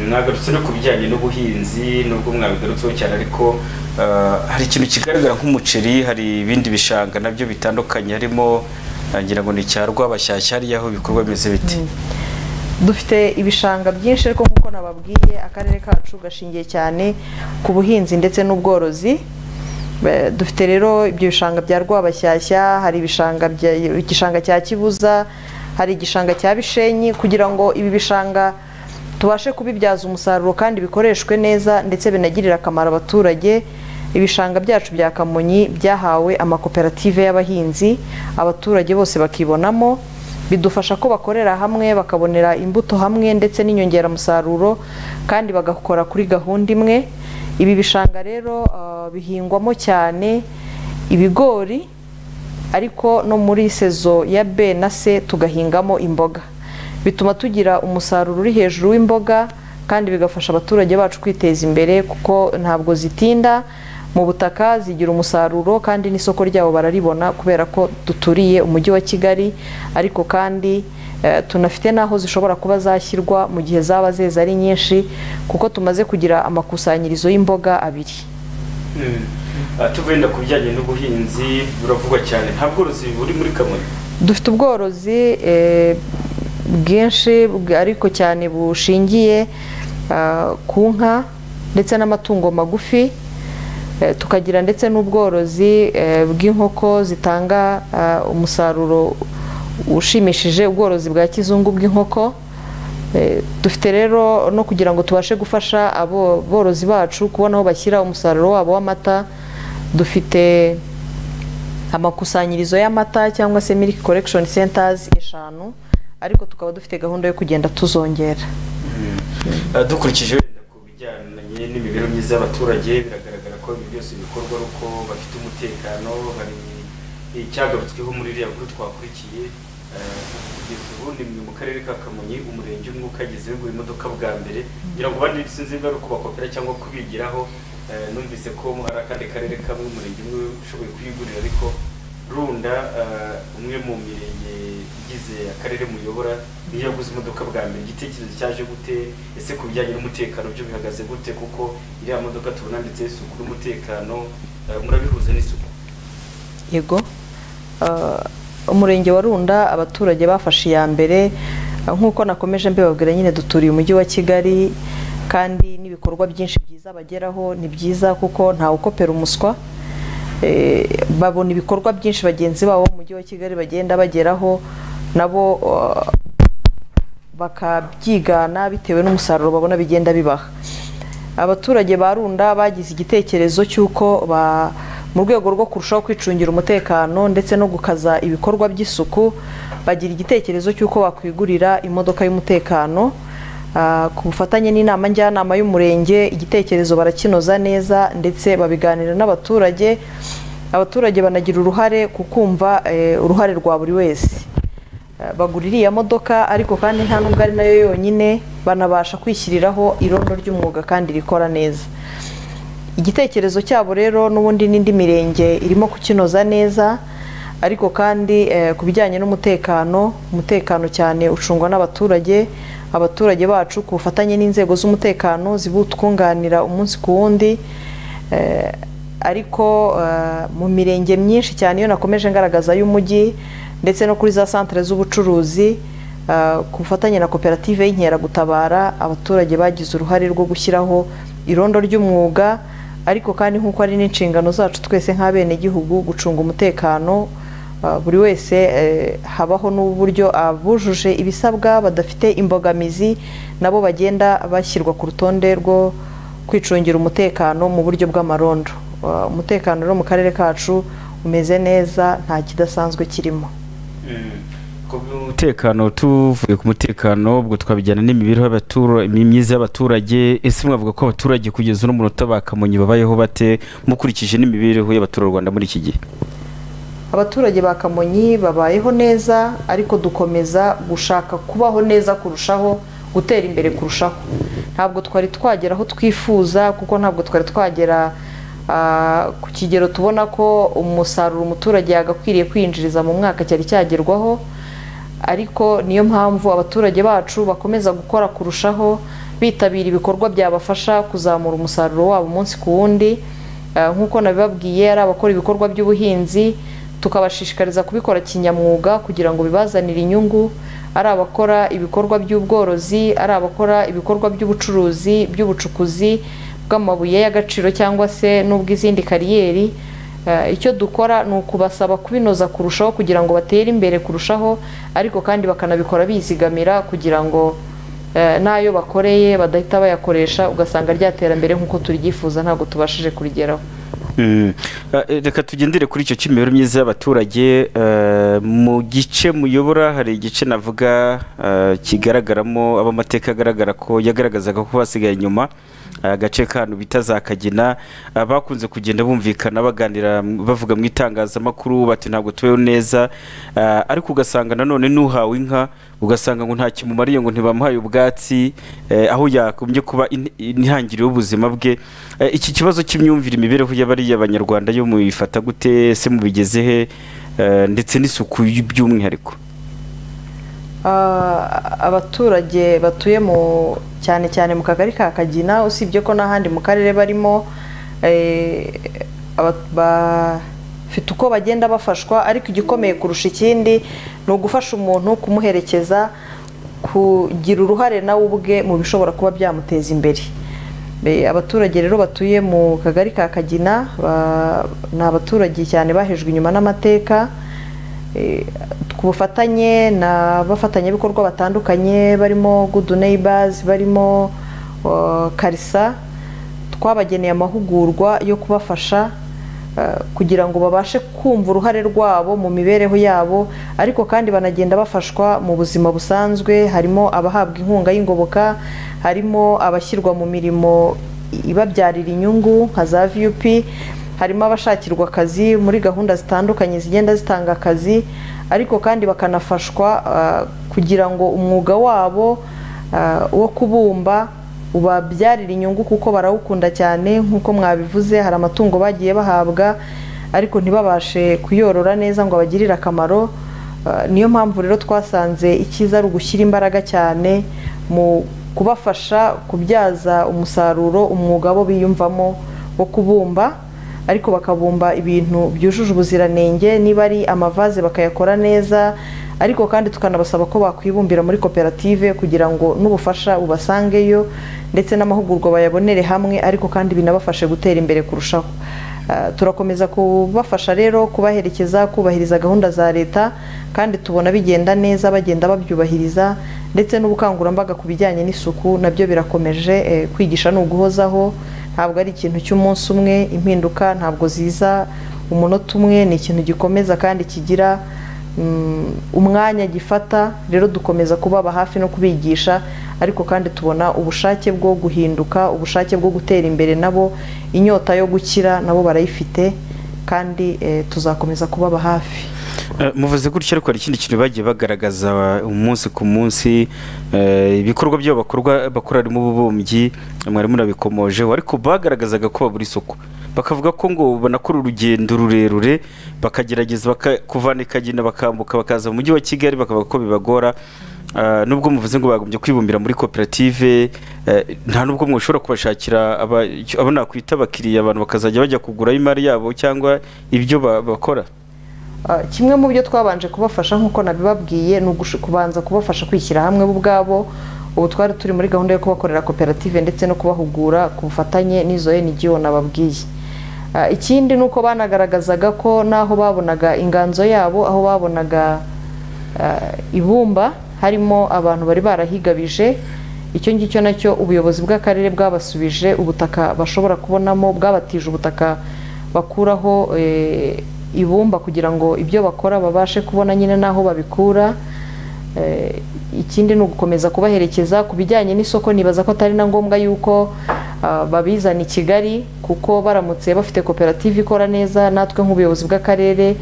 B: mwagarutse no ku bijyanye n'ubuhinzi nubwo mwabigarutseho cyane ariko ah, hari ikintu kigaragara nk'umuceri hari ibindi bishanga nabyo bitandukanye harimo ngira ngo ni icya rwabashyashya hariya aho ibikorwa bimeze biti
A: dufite ibishanga byinshi ariko nk'uko nababwiye akarere kacu gashingiye cyane ku buhinzi ndetse n'ubworozi Be- dufite rero ibyo bishanga bya rwabashyashya hari ibishanga bya- igishanga cya kibuza hari igishanga cya bishenyi kugira ngo ibi bishanga tubashe kubibyaza umusaruro kandi bikoreshwe neza ndetse binagirire akamaro abaturage ibishanga byacu bya kamonyi byahawe amakoperative y'abahinzi abaturage bose bakibonamo bidufasha ko bakorera hamwe bakabonera imbuto hamwe ndetse n'inyongeramusaruro kandi bagakora kuri gahunda imwe ibi bishanga rero ah, bihingwamo cyane ibigori ariko no muri sezo ya B na C tugahingamo imboga bituma tugira umusaruro uri hejuru w'imboga kandi bigafasha abaturage bacu kwiteza imbere kuko ntabwo zitinda mu butaka zigira umusaruro kandi n'isoko ryabo bararibona kubera ko duturiye umujyi wa kigali ariko kandi eh, tunafite n'aho zishobora kuba zashyirwa mu gihe zaba zeze ari nyinshi kuko tumaze kugira amakusanyirizo y'imboga abiri
B: Ah, tuvuye inda ku bijyanye n'ubuhinzi buravugwa cyane nta bworozi buri muri kamonyi
A: dufite ubworozi eh, bwinshi bw- ariko cyane bushingiye ah, ku nka ndetse n'amatungo magufi Eh, tukagira ndetse n'ubworozi eh, bw'inkoko zitanga ah, umusaruro ushimishije ubworozi bwa kizungu bw'inkoko Eh, dufite rero no kugira ngo tubashe gufasha abo borozi bacu kubona aho bashyira umusaruro wabo w'amata dufite amakusanyirizo y'amata cyangwa se milk collection centers eshanu ariko tukaba dufite gahunda yo kugenda tuzongera
B: Ah, dukurikije wenda ku bijyanye n'imibereho myiza y'abaturage biragaragara ko ibi byose bikorwa ari uko bafite umutekano hari icyagarutsweho muri iriya nkuru twakurikiye ah, kugeza ubu ni mu karere ka kamonyi umurenge umwe ukageze wigura imodoka bwa mbere ngira ngo abandi sinzi niba ari ukubakopera cyangwa kubigiraho Ah, numvise ko hari akandi karere kamwe umurenge umwe ushoboye kuyigurira ariko runda ah, umwe mu mirenge igize akarere muyobora niyo yaguze imodoka bwa mbere igitekerezo cyaje gute ese ku bijyanye n'umutekano byo bihagaze gute kuko iriya modoka tubona ndetse isuku n'umutekano ah, murabihuza n'isuku
A: yego Ah, umurenge wa runda abaturage bafashe iya mbere ah, nk'uko nakomeje mbibabwira nyine duturiye umujyi wa kigali kandi n'ibikorwa byinshi byiza bageraho ni byiza kuko ntawe ukopera umuswa Eh, babona ibikorwa byinshi bagenzi babo mu mujyi wa kigali bagenda bageraho nabo ah, bakabyigana bitewe n'umusaruro babona bigenda bibaha abaturage ba runda bagize igitekerezo cy'uko ba- mu rwego rwo kurushaho kwicungira umutekano ndetse no gukaza ibikorwa by'isuku bagira igitekerezo cy'uko bakwigurira imodoka y'umutekano Ah, ku bufatanye n'inama njyanama y'umurenge igitekerezo barakinoza neza ndetse babiganira n'abaturage abaturage banagira uruhare ku kumva eh, uruhare rwa buri wese bagura iriya modoka ariko kandi nta nubwo ari nayo yonyine banabasha kwishyiriraho irondo ry'umwuga kandi rikora neza igitekerezo cyabo rero n'ubundi n'indi mirenge irimo kukinoza neza ariko kandi eh, ku bijyanye n'umutekano umutekano cyane ucungwa n'abaturage abaturage bacu ku bufatanye n'inzego z'umutekano zibutwunganira umunsi ku wundi Eh, ariko eh, mu mirenge myinshi cyane iyo nakomeje ngaragaza y'umujyi ndetse no kuri za santere z'ubucuruzi eh, ku bufatanye na koperative y'inkeragutabara abaturage bagize uruhare rwo gushyiraho irondo ry'umwuga ariko kandi nk'uko ari n'inshingano zacu twese nk'abenegihugu gucunga umutekano eh, buri wese eh, habaho n'uburyo abujuje ibisabwa badafite imbogamizi nabo bagenda bashyirwa ku rutonde rwo kwicungira umutekano mu buryo bw'amarondo Uh, umutekano rero mu karere kacu umeze neza nta kidasanzwe kirimo
B: umutekano tuvuye ku mutekano ubwo twabijyana n'imibereho y'abatura- myiza y'abaturage ese mwavuga ko abaturage kugeza uno munota bakamonyi babayeho bate mukurikije n'imibereho y'abaturarwanda muri iki gihe
A: abaturage ba kamonyi babayeho neza ariko dukomeza gushaka kubaho neza kurushaho gutera imbere kurushaho ntabwo twari twagera aho twifuza kuko ntabwo twari twagera ah, ku kigero tubona ko umusaruro umuturage yagakwiriye kwinjiriza mu mwaka cyari cyagerwaho ariko niyo mpamvu abaturage bacu bakomeza gukora kurushaho bitabira ibikorwa byabafasha kuzamura umusaruro wabo umunsi ku wundi Ah, nk'uko nabibabwiye ari abakora ibikorwa by'ubuhinzi tukabashishikariza kubikora kinyamwuga kugira ngo bibazanire inyungu ari abakora ibikorwa by'ubworozi ari abakora ibikorwa by'ubucuruzi by'ubucukuzi bw'amabuye y'agaciro cyangwa se n'ubw'izindi kariyeri Eh, icyo dukora ni ukubasaba kubinoza kurushaho kugira ngo batere imbere kurushaho ariko kandi bakanabikora bizigamira kugira ngo eh, n'ayo bakoreye badahita bayakoresha ugasanga rya terambere nk'uko turyifuza ntabwo tubashije kurigeraho
B: Mm. Ah, eh, reka tugendere kuri icyo cy'imibereho myiza y'abaturage eh, mu gice muyobora hari igice navuga ah, kigaragaramo abamateka agaragara ko yagaragazaga ko basigaye inyuma Ah, agace kantu bita za kagina Ah, bakunze kugenda bumvikana baganira m- bavuga mu itangazamakuru bati ntabwo tubeho neza Ah, ariko ugasanga nanone n'uhawe inka ugasanga ngo nta kimumariye ngo ntibamuhaye ubwatsi eh, aho yagombye kuba in- intangiriro y'ubuzima bwe Eh, iki kibazo cy'imyumvire imibereho y'abariya banyarwanda yo mubifata gute se mubigeze he Eh, ndetse n'isuku y- by'umwihariko
A: Ah, abaturage batuye mu cyane cyane mu kagari ka kagina usibye ko n'ahandi mu karere barimo eh, aba- ba- bafite uko bagenda bafashwa ariko igikomeye kurusha ikindi ni ugufasha umuntu kumuherekeza kugira uruhare nawe ubwe mu bishobora kuba byamuteza imbere Be- abaturage rero batuye mu kagari ka kagina ba- ni abaturage cyane bahejwe inyuma n'amateka Eh, ku bufatanye n'abafatanyabikorwa batandukanye barimo good neighbors barimo uh, karisa twabageneye amahugurwa yo kubafasha eh, kugira ngo babashe kumva uruhare rwabo mu mibereho yabo ariko kandi banagenda bafashwa mu buzima busanzwe harimo abahabwa inkunga y'ingoboka harimo abashyirwa mu mirimo ibabyarira inyungu nka za vup harimo abashakirwa akazi muri gahunda zitandukanye zigenda zitanga akazi ariko kandi bakanafashwa ah, kugira ngo umwuga wabo ah, wo kubumba ubabyarira inyungu kuko barawukunda cyane nk'uko mwabivuze hari amatungo bagiye bahabwa ariko ntibabashe kuyorora neza ngo abagirire akamaro Ah, niyo mpamvu rero twasanze icyiza ari ugushyira imbaraga cyane mu kubafasha kubyaza umusaruro umwuga bo biyumvamo wo kubumba ariko bakabumba ibintu byujuje ubuziranenge niba ari amavaze bakayakora neza ariko kandi tukanabasaba ko bakwibumbira muri koperative kugira ngo n'ubufasha bubasangeyo ndetse n'amahugurwa bayabonere hamwe ariko kandi binabafashe gutera imbere kurushaho Ah, turakomeza kubafasha rero kubaherekeza kubahiriza gahunda za leta kandi tubona bigenda neza bagenda babyubahiriza ndetse n'ubukangurambaga ku bijyanye n'isuku nabyo birakomeje eh, kwigisha ni uguhozaho ntabwo ari ikintu cy'umunsi umwe impinduka ntabwo ziza umunota umwe ni ikintu gikomeza kandi kigira mm, umwanya gifata rero dukomeza kubaba hafi no kubigisha ariko kandi tubona ubushake bwo guhinduka ubushake bwo gutera imbere nabo inyota yo gukira nabo barayifite kandi eh, tuzakomeza kubaba hafi
B: Eh, muvuze gutya ariko hari ikindi kintu bagiye bagaragaza umunsi ku munsi eh, ibikorwa byabo bakorwa bakora harimo ububumbyi mwari murabikomojeho ariko bagaragazaga ko babura isuku bakavuga ko ngo banakora urugendo rurerure bakagerageza baka- kuvana ikagina bakambuka bakaza mu mujyi wa kigali bakavuga ko bibagora Ah, nubwo muvuze ngo bagombye kwibumbira muri koperative eh, nta nubwo mushobora kubashakira aba- icyo- abo nakwita abakiriya abantu bakazajya bajya kugurayo imari yabo cyangwa ibyo ba- bakora
A: Ah, kimwe mu byo twabanje kubafasha nk'uko nabibabwiye ni ugush- kubanza kubafasha kwishyira hamwe bo ubwabo ubu twari turi muri gahunda yo kubakorera koperative ndetse no kubahugura ku bufatanye n'izo NGO nababwiye Ah, ikindi ni uko banagaragazaga ko n'aho babonaga inganzo yabo aho babonaga ah, ibumba harimo abantu bari barahigabije icyo ngicyo nacyo ubuyobozi bw'akarere bwabasubije ubutaka bashobora kubonamo bwabatije ubutaka bakuraho eh, ibumba kugira ngo ibyo bakora babashe kubona nyine n'aho babikura Eh, ikindi ni ugukomeza kubaherekeza ku bijyanye n'isoko nibaza ko atari na ngombwa yuko ah, babizana i kigali kuko baramutse bafite koperative ikora neza natwe nk'ubuyobozi bw'akarere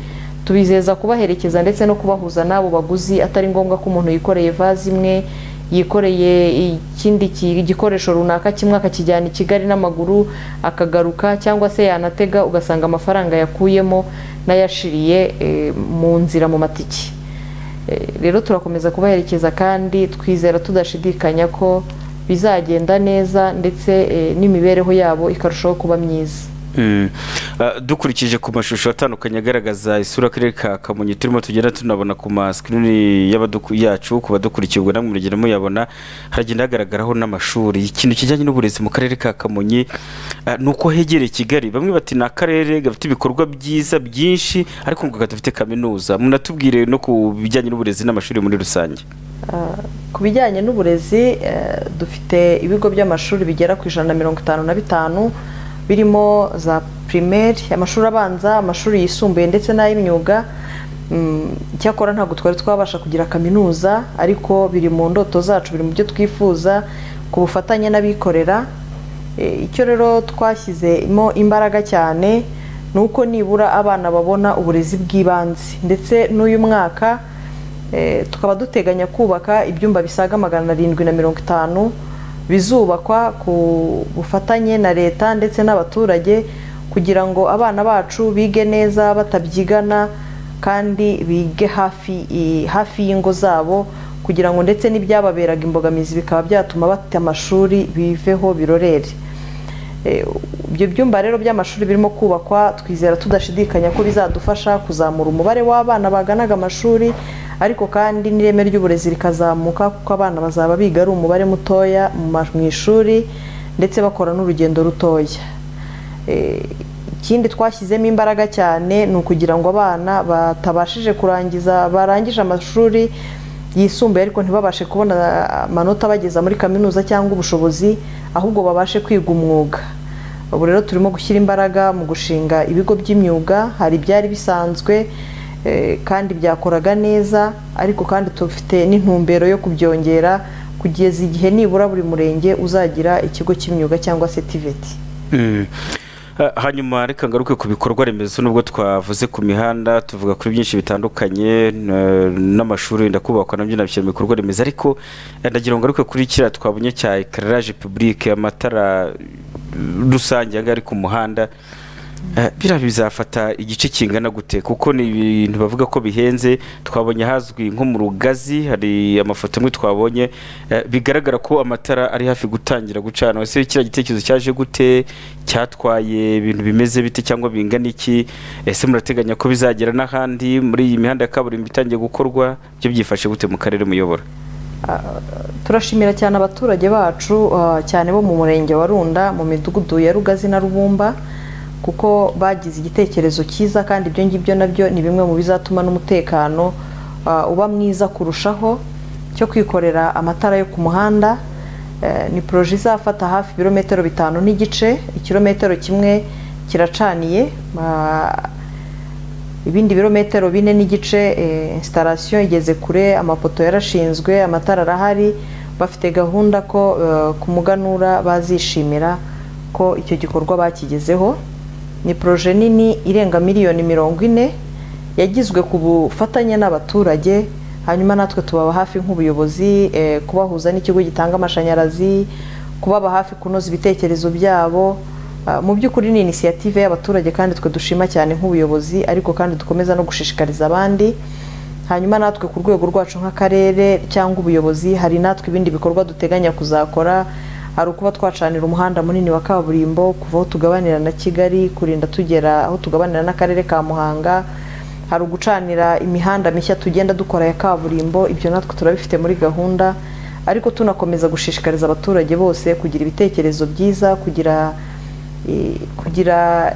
A: tubizeza kubaherekeza ndetse no kubahuza n'abo baguzi atari ngombwa ko umuntu yikoreye vaze imwe yikoreye ikindi ki- igikoresho runaka kimwe akakijyana i kigali n'amaguru akagaruka cyangwa se yanatega ugasanga amafaranga yakuyemo n'ayashiriye eh, mu nzira mu matiki Eh, rero turakomeza kubaherekeza kandi twizera tudashidikanya ko bizagenda neza ndetse eh, n'imibereho yabo ikarushaho kuba myiza
B: Mm. Ah, dukurikije ku mashusho atandukanye agaragaza isura akarere ka kamonyi turimo tugenda tunabona ku masikrini y'abaduku- yacu ku badukurikiye ubwo namwe muragenda muyabona haragenda hagaragaraho n'amashuri ikintu kijyanye n'uburezi mu karere ka kamonyi ah, ni uko hegereye kigali bamwe bati ni akarere gafite ibikorwa byiza byinshi ariko ngo kadafite kaminuza munatubwire no ku bijyanye n'uburezi n'amashuri muri rusange
A: Ah, ku bijyanye n'uburezi eh, dufite ibigo by'amashuri bigera ku ijana na mirongo itanu na bitanu birimo za primaire amashuri abanza amashuri yisumbuye ndetse n'ay'imyuga Mm, icyakora ntabwo twari twabasha kugira kaminuza ariko biri mu ndoto zacu biri mu byo twifuza ku bufatanye n'abikorera E, icyo rero twashyizemo imbaraga cyane ni uko nibura abana babona uburezi bw'ibanze ndetse n'uyu mwaka e, tukaba duteganya kubaka ibyumba bisaga magana arindwi na mirongo itanu bizubakwa ku bufatanye na leta ndetse n'abaturage kugira ngo abana bacu bige neza batabyigana kandi bige hafi i- hafi y'ingo zabo kugira ngo ndetse n'ibyababeraga imbogamizi bikaba byatuma bata amashuri biveho birorere Eh, ibyo byumba rero by'amashuri birimo kubakwa twizera tudashidikanya ko bizadufasha kuzamura umubare w'abana baganaga amashuri ariko kandi n'ireme ry'uburezi rikazamuka kuko abana bazaba biga ari umubare mutoya mu ma- mu ishuri ndetse bakora n'urugendo rutoya Eh, ikindi twashyizemo imbaraga cyane ni ukugira ngo abana batabashije kurangiza barangije amashuri yisumbuye ariko ntibabashe kubona amanota abageza muri kaminuza cyangwa ubushobozi ahubwo babashe kwiga umwuga ubu rero turimo gushyira imbaraga mu gushinga ibigo by'imyuga hari ibyari bisanzwe eh, kandi byakoraga neza ariko kandi tufite n'intumbero yo kubyongera kugeza igihe nibura buri murenge uzagira ikigo cy'imyuga cyangwa se tiveti
B: Mm. Ah, hanyuma reka ngaruke ku bikorwa remezo nubwo twavuze ku mihanda tuvuga kuri byinshi bitandukanye eh, n'amashuri wenda kubakwa nabyo nabishyira mu bikorwa remezo ariko eh, ndagira ngo ngaruke kuri kiriya twabonye cya ekararaje pubulike amatara eh, rusange aha ngaha ari ku muhanda Eh, biriya bizafata igice kingana gute kuko ni ibintu bavuga ko bihenze twabonye ahazwi nko mu rugazi hari amafoto amwe twabonye eh, bigaragara ko amatara ari hafi gutangira gucana ese kiriya gitekerezo cyaje gute cyatwaye ibintu bimeze bite cyangwa bingana iki ese murateganya ko bizagera n'ahandi muri iyi mihanda ya kaburimbo itangiye gukorwa byo byifashe gute mu karere muyobora
A: turashimira cyane abaturage bacu ah, cyane bo mu murenge wa runda mu midugudu ya rugazi na rubumba kuko bagize igitekerezo cyiza kandi ibyo ngibyo nabyo ni bimwe mu bizatuma n'umutekano ah, uba mwiza kurushaho cyo kwikorera amatara yo ku muhanda Eh, ni poroje izafata hafi ibirometero bitanu n'igice ikirometero kimwe kiracaniye ah, ibindi birometero bine n'igice instalation igeze kure amapoto yarashinzwe amatara arahari bafite gahunda ko eh, ku muganura bazishimira ko icyo gikorwa bakigezeho ni poroje nini irenga miliyoni mirongo ine yagizwe ku bufatanye n'abaturage hanyuma natwe tubaba hafi nk'ubuyobozi eh, kubahuza n'ikigo gitanga amashanyarazi kubaba hafi kunoza ibitekerezo byabo Uh, mu by'ukuri ni inisiyative y'abaturage kandi twe dushima cyane nk'ubuyobozi ariko kandi dukomeza no gushishikariza abandi hanyuma natwe ku rwego rwacu nk'akarere cyangwa ubuyobozi hari natwe ibindi bikorwa duteganya kuzakora hari ukuba twacanira umuhanda munini wa kaburimbo kuva aho tugabanira na kigali kurinda tugera aho tugabanira n'akarere ka muhanga hari ugucanira imihanda mishya tugenda dukora ya kaburimbo ibyo natwe turabifite muri gahunda ariko tunakomeza gushishikariza abaturage bose kugira ibitekerezo byiza kugira eh, kugira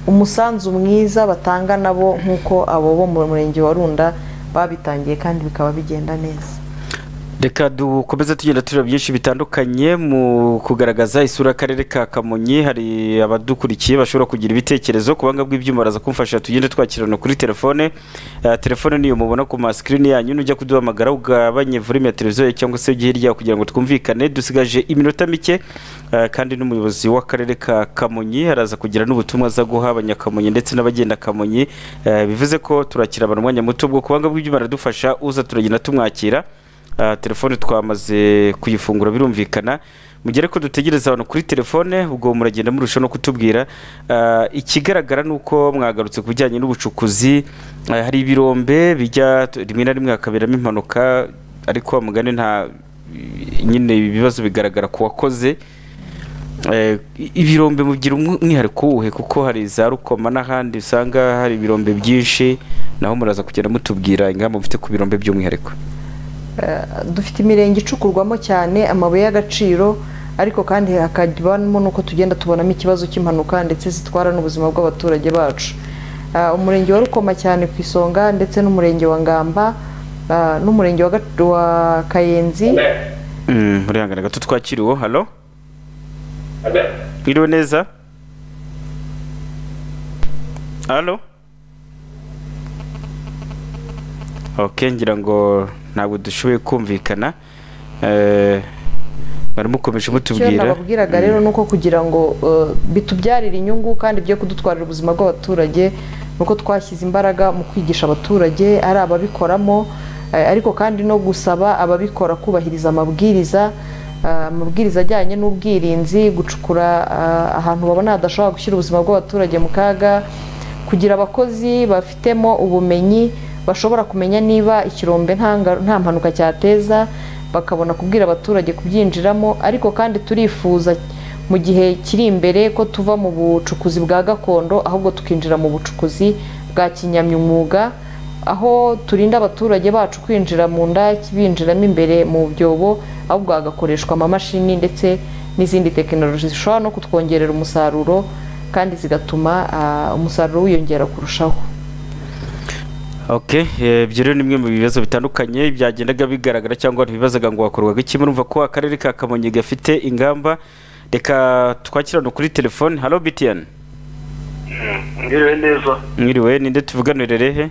A: umusanzu mwiza batanga nabo nk'uko abo bo mu murenge wa runda babitangiye kandi bikaba bigenda neza
B: reka dukomeze tugenda tureba byinshi bitandukanye mu kugaragaza isura y'akarere ka kamonyi hari abadukurikiye bashobora kugira ibitekerezo ku banga bw'ibyuma baraza kumfasha tugende twakirana kuri telefone Eh, telefone niyo mubona ku masikirini yanyu nujya kuduhamagara ugabanye volume ya televiziyo cyangwa se ujye hirya kugira ngo twumvikane dusigaje iminota mike Eh, kandi n'umuyobozi w'akarere ka kamonyi araza kugira n'ubutumwa aza guha abanyakamonyi ndetse n'abagenda kamonyi Eh, bivuze ko turakira abantu umwanya muto bwo kubanga bw'ibyuma aradufasha uza turagenda tumwakira Ah, telefone twamaze kuyifungura birumvikana mugere ko dutegereza abantu kuri telefone ubwo muragenda murushaho no kutubwira Ah, ikigaragara ni uko mwagarutse ku bijyanye n'ubucukuzi Ah, hari ibirombe bijya rimwe na rimwe hakaberamo impanuka ariko wa mugani nta nyine ibi bibazo bigaragara ku wakoze Eh, ibirombe mugira umw- umwihariko wuhe kuko hari za rukoma n'ahandi usanga hari ibirombe byinshi naho muraza kugenda mutubwira ingamba mufite ku birombe by'umwihariko
A: dufite imirenge icukurwamo cyane amabuye y'agaciro ariko kandi hakabamo n'uko tugenda tubonamo ikibazo cy'impanuka ndetse zitwara n'ubuzima bw'abaturage bacu Ah, umurenge wa rukoma cyane ku isonga ndetse n'umurenge wa ngamba ah, n'umurenge wa Ga- wa kayenzi
B: Mm, urihangane gato twakiriwe halo iriwe neza halo ok ngira ngo ntabwo dushoboye kumvikana Eh, baramukomeje
A: icyo
B: mutubwira
A: nababwiraga rero ni uko kugira ngo eh, bitubyarire inyungu kandi byo kudutwarira ubuzima bw'abaturage ni uko twashyize imbaraga mu kwigisha abaturage ari ababikoramo eh, ariko kandi no gusaba ababikora kubahiriza amabwiriza eh, amabwiriza ajyanye n'ubwirinzi gucukura eh, ahantu babona hadashobora gushyira ubuzima bw'abaturage mu kaga kugira abakozi bafitemo ubumenyi bashobora kumenya niba ikirombe nta nga- nta mpanuka cyateza bakabona kubwira abaturage kubyinjiramo ariko kandi turifuza mu gihe kiri imbere ko tuva mu bucukuzi bwa gakondo ahubwo tukinjira mu bucukuzi bwa kinyamyumwuga aho turinda abaturage bacu kwinjira mu ndaki binjiramo imbere mu byobo ahubwo hagakoreshwa amamashini ndetse n'izindi tekinoloji zishobora no kutwongerera umusaruro kandi zigatuma ah, umusaruro wiyongera kurushaho
B: ok eh, ibyo rero ni bimwe mu bibazo bitandukanye byagendaga bigaragara cyangwa ntibibazaga ngo hakorwaga iki murumva ko akarere ka kamonyi gafite ingamba reka twakirana kuri telefone halo btn
R: Mwiriwe neza
B: mwiriwe ninde tuvuganire rehe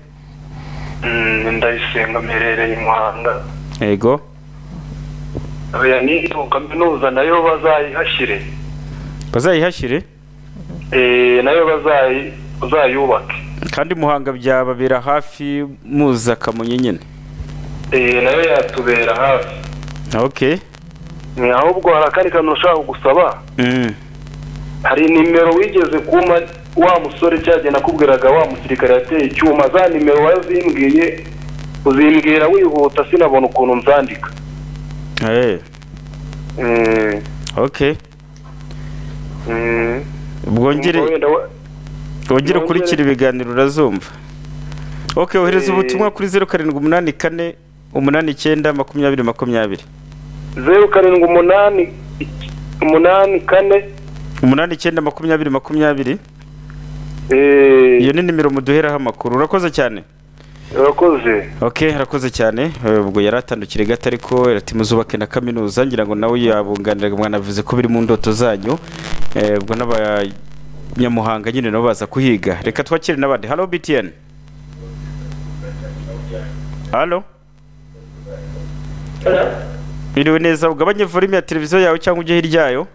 R: Mm, ndayisenga mperereye muhanga
B: yego
R: oya n'iyo kaminuza nayo bazayihashyire
B: bazayihashyire
R: Eh, nayo bazayi bazayubake
B: kandi muhanga byababera hafi muza kamonyi nyine
R: Eh, nayo yatubera hafi
B: ok
R: Ni ahubwo hari akandi kantu ushaka gusaba
B: Mm.
R: hari nimero wigeze kuma wa musore cyagihe nakubwiraga wa musirikare yateye icyuma za nimero wazimbwiye uzimbwira wihuta sinabona ukuntu nzandika
B: Eh,
R: Mm,
B: ok
R: mm.
B: bwongere
R: Ngo wenda wa-
B: wongere
R: Mwongere-
B: ukurikira ibiganiro urazumva ok ohereza
R: Eh.
B: ubutumwa kuri zeru karindwi umunani kane umunani icyenda makumyabiri makumyabiri
R: zeru karindwi umunani umunani kane
B: umunani icyenda makumyabiri makumyabiri iyo ni nimero muduheraho amakuru urakoze cyane
R: urakoze
B: ok harakoze cyane Eh, ubwo yari atandukire gato ariko irati muzubake na kaminuza ngira ngo nawe yabunganiraga mwanavuze ko biri mu ndoto zanyu Eh, ubwo n'abanyamuhanga nyine nabo baza kuhiga reka twakire n'abandi halo btn halo biriwe neza ugabanye volume ya televiziyo yawe cyangwa ujye hirya yayo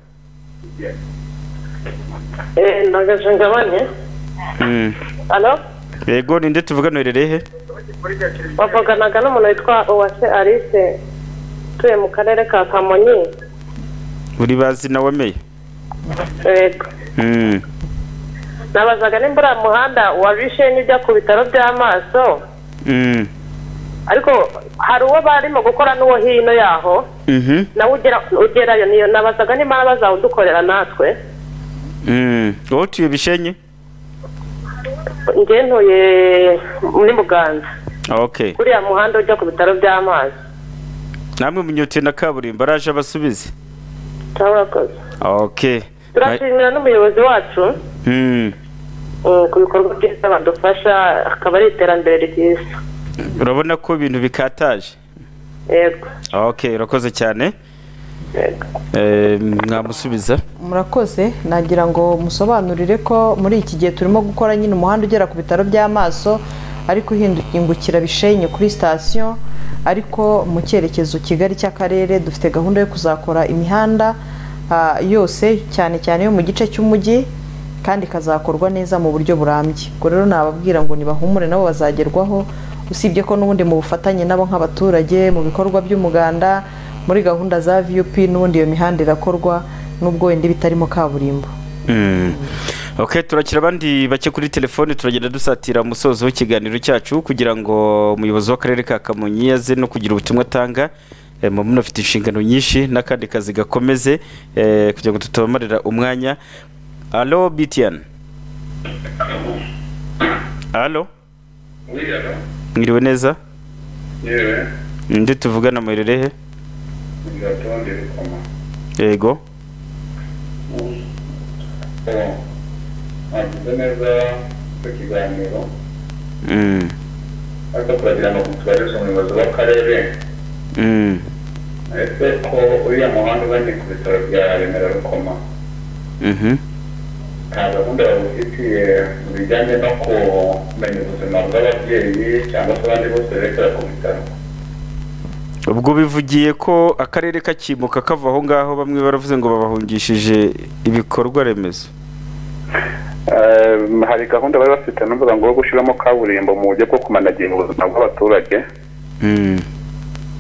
S: ndagaje ngabane
B: Mm.
S: alo
B: yego ninde tuvugana rehe
S: wavuganaga n'umuntu witwa uwase alice utuye mu karere ka kamonyi
B: uri bazi na wameye
S: yego
B: Mm.
S: nabazaga nimba uriya muhanda wabishe n'ijya ku bitaro by'amaso
B: Mm.
S: ariko hari uwo barimo gukora n'uwo hino yaho
B: Mhm.
S: nawe ugera- ugerayo niyo nabazaga nimba bazawudukorera natwe
B: Mm. wowe utuye bishenye
S: njye ntuye muri muganza
B: ok
S: uriya muhanda ujya ku bitaro by'amazi
B: namwe munyutiye na kaburimbo araje abasubize
S: turakoze
B: ok
S: turashimira n'umuyobozi wacu
B: Mm.
S: mm, ku bikorwa byiza badufasha akaba ari iterambere ryiza
B: urabona ko ibintu bikataje
S: yego
B: ok urakoze cyane Eh, mwamusubiza
A: murakoze nagira ngo musobanurire ko muri iki gihe turimo gukora nyine umuhanda ugera ku bitaro by'amaso ariko uhindukira bishenye kuri sitasiyo ariko mu cyerekezo kigali cy'akarere dufite gahunda yo kuzakora imihanda ah, yose cyane cyane yo mu gice cy'umujyi kandi ikazakorwa neza mu buryo burambye ubwo rero nababwira ngo nibahumure nabo bazagerwaho usibye ko n'ubundi mu bufatanye nabo nk'abaturage mu bikorwa by'umuganda muri gahunda za vup n'ubundi iyo mihanda irakorwa n'ubwo wenda iba itarimo kaburimbo
B: ok turakira abandi bake kuri telefone turagenda dusatira umusozo w'ikiganiro cyacu kugira ngo umuyobozi w'akarere ka kamonyi aze no kugira ubutumwa atanga Eh, mama unafite inshingano nyinshi n'akandi kazi gakomeze eh, kugira ngo tutabamarira umwanya alo btn alo mwiriwe neza
T: yewe
B: ndi tuvugana muhererehe
T: ndatondi rukoma
B: yego
T: nagize neza icyo kiganiro
B: Mm,
T: ariko turagira ngo tubageze umuyobozi w'akarere
B: mm,
T: ese ko uriya muhanda uba ni ku bitaro bya remera rukoma
B: mhm.
T: nta gahunda babufitiye mu bijyanye no kumenya ubuzima bw'ababyeyi cyangwa se abandi bose berekera ku bitaro
B: ubwo bivugiye ko akarere kakimuka kava aho ngaho bamwe baravuze ngo babahungishije ibikorwa remezo
T: Eh, hari gahunda bari bafite numva ngo yo gushyiramo kaburimbo mu buryo bwo kumanagira ubuzima bw'abaturage
B: Mm.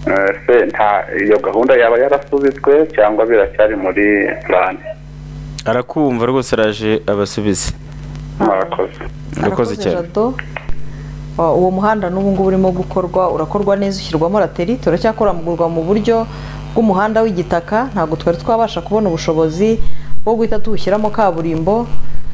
T: Eh, se nta iyo gahunda yaba yarasubitswe cyangwa biracyari muri purani
B: arakumva rwose araje abasubize
T: murakoze
B: urakoze cyane
A: Jado. Uh, uwo muhanda n'ubu ngubu urimo gukorwa urakorwa neza ushyirwamo raterite uracyakoramugurwa mu buryo bw'umuhanda w'igitaka ntabwo twari twabasha kubona ubushobozi bwo guhita tuwushyiramo kaburimbo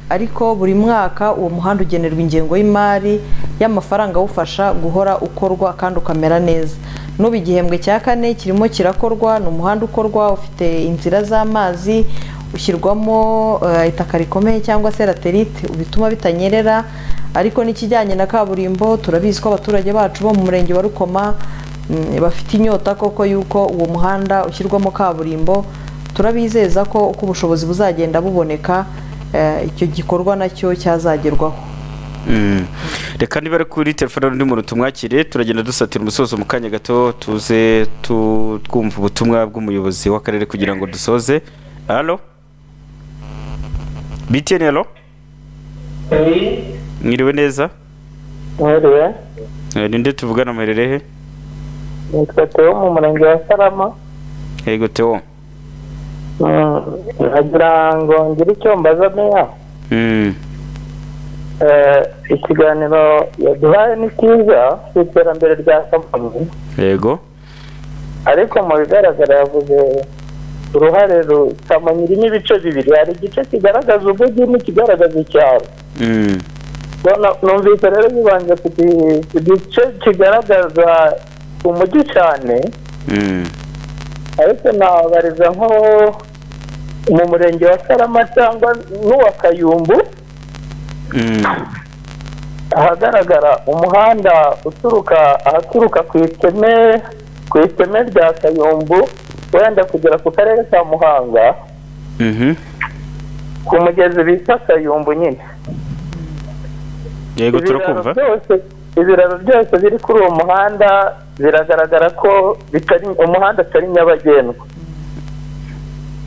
A: ariko buri mwaka uwo muhanda ugenerwa ingengo y'imari y'amafaranga awufasha guhora ukorwa kandi ukamera neza n'ubu igihembwe cya kane kirimo kirakorwa ni umuhanda ukorwa ufite inzira z'amazi ushyirwamo eh, itaka rikomeye cyangwa se raterite bituma bitanyerera ariko n'ikijyanye na kaburimbo turabizi ko abaturage bacu bo mu murenge wa rukoma mm, bafite inyota koko y'uko uwo muhanda ushyirwamo kaburimbo turabizeza ko uko ubushobozi buzagenda buboneka eh, icyo gikorwa nacyo cyazagerwaho
B: Mm. reka niba ari kuri telefone undi muntu tumwakire turagenda dusatira umusozo mu kanya gato tuze tu- twumva ubutumwa bw'umuyobozi w'akarere kugira ngo dusoze alo btn alo mwiriwe neza
U: mwiriwe
B: Eh, ni nde tuvugana muhererehe
U: nitwa teo mu murenge wa sarama
B: yego teo
U: Mm, nagira ngo ngire icyo mbaza meya
B: Mm.
U: Eh, ikiganiro yaduhaye ni cyiza ku iterambere rya kamonyi
B: yego
U: ariko mu bigaragara yavuze uruhare ru- kamonyi irimo ibice bibiri hari igice kigaragaza umujyi n'ikigaragaza icyaro
B: Mm.
U: Bona numvise rero bibanje ku gi- ku gice kigaragaza umujyi cyane
B: Mm.
U: ariko nabariza nko mu murenge wa sarama cyangwa n'uwa kayumbu
B: Mm.
U: ahagaragara umuhanda uturuka ahaturuka ku iteme ku iteme rya kayumbu wenda kugera ku karere ka muhanga
B: Mhm.
U: ku mugezi bita kayumbu nyine
B: yego
U: Ibiraro
B: turakumva
U: byose- ibiraro byose biri kuri uwo muhanda biragaragara ko bitari umuhanda atari nyabagendwa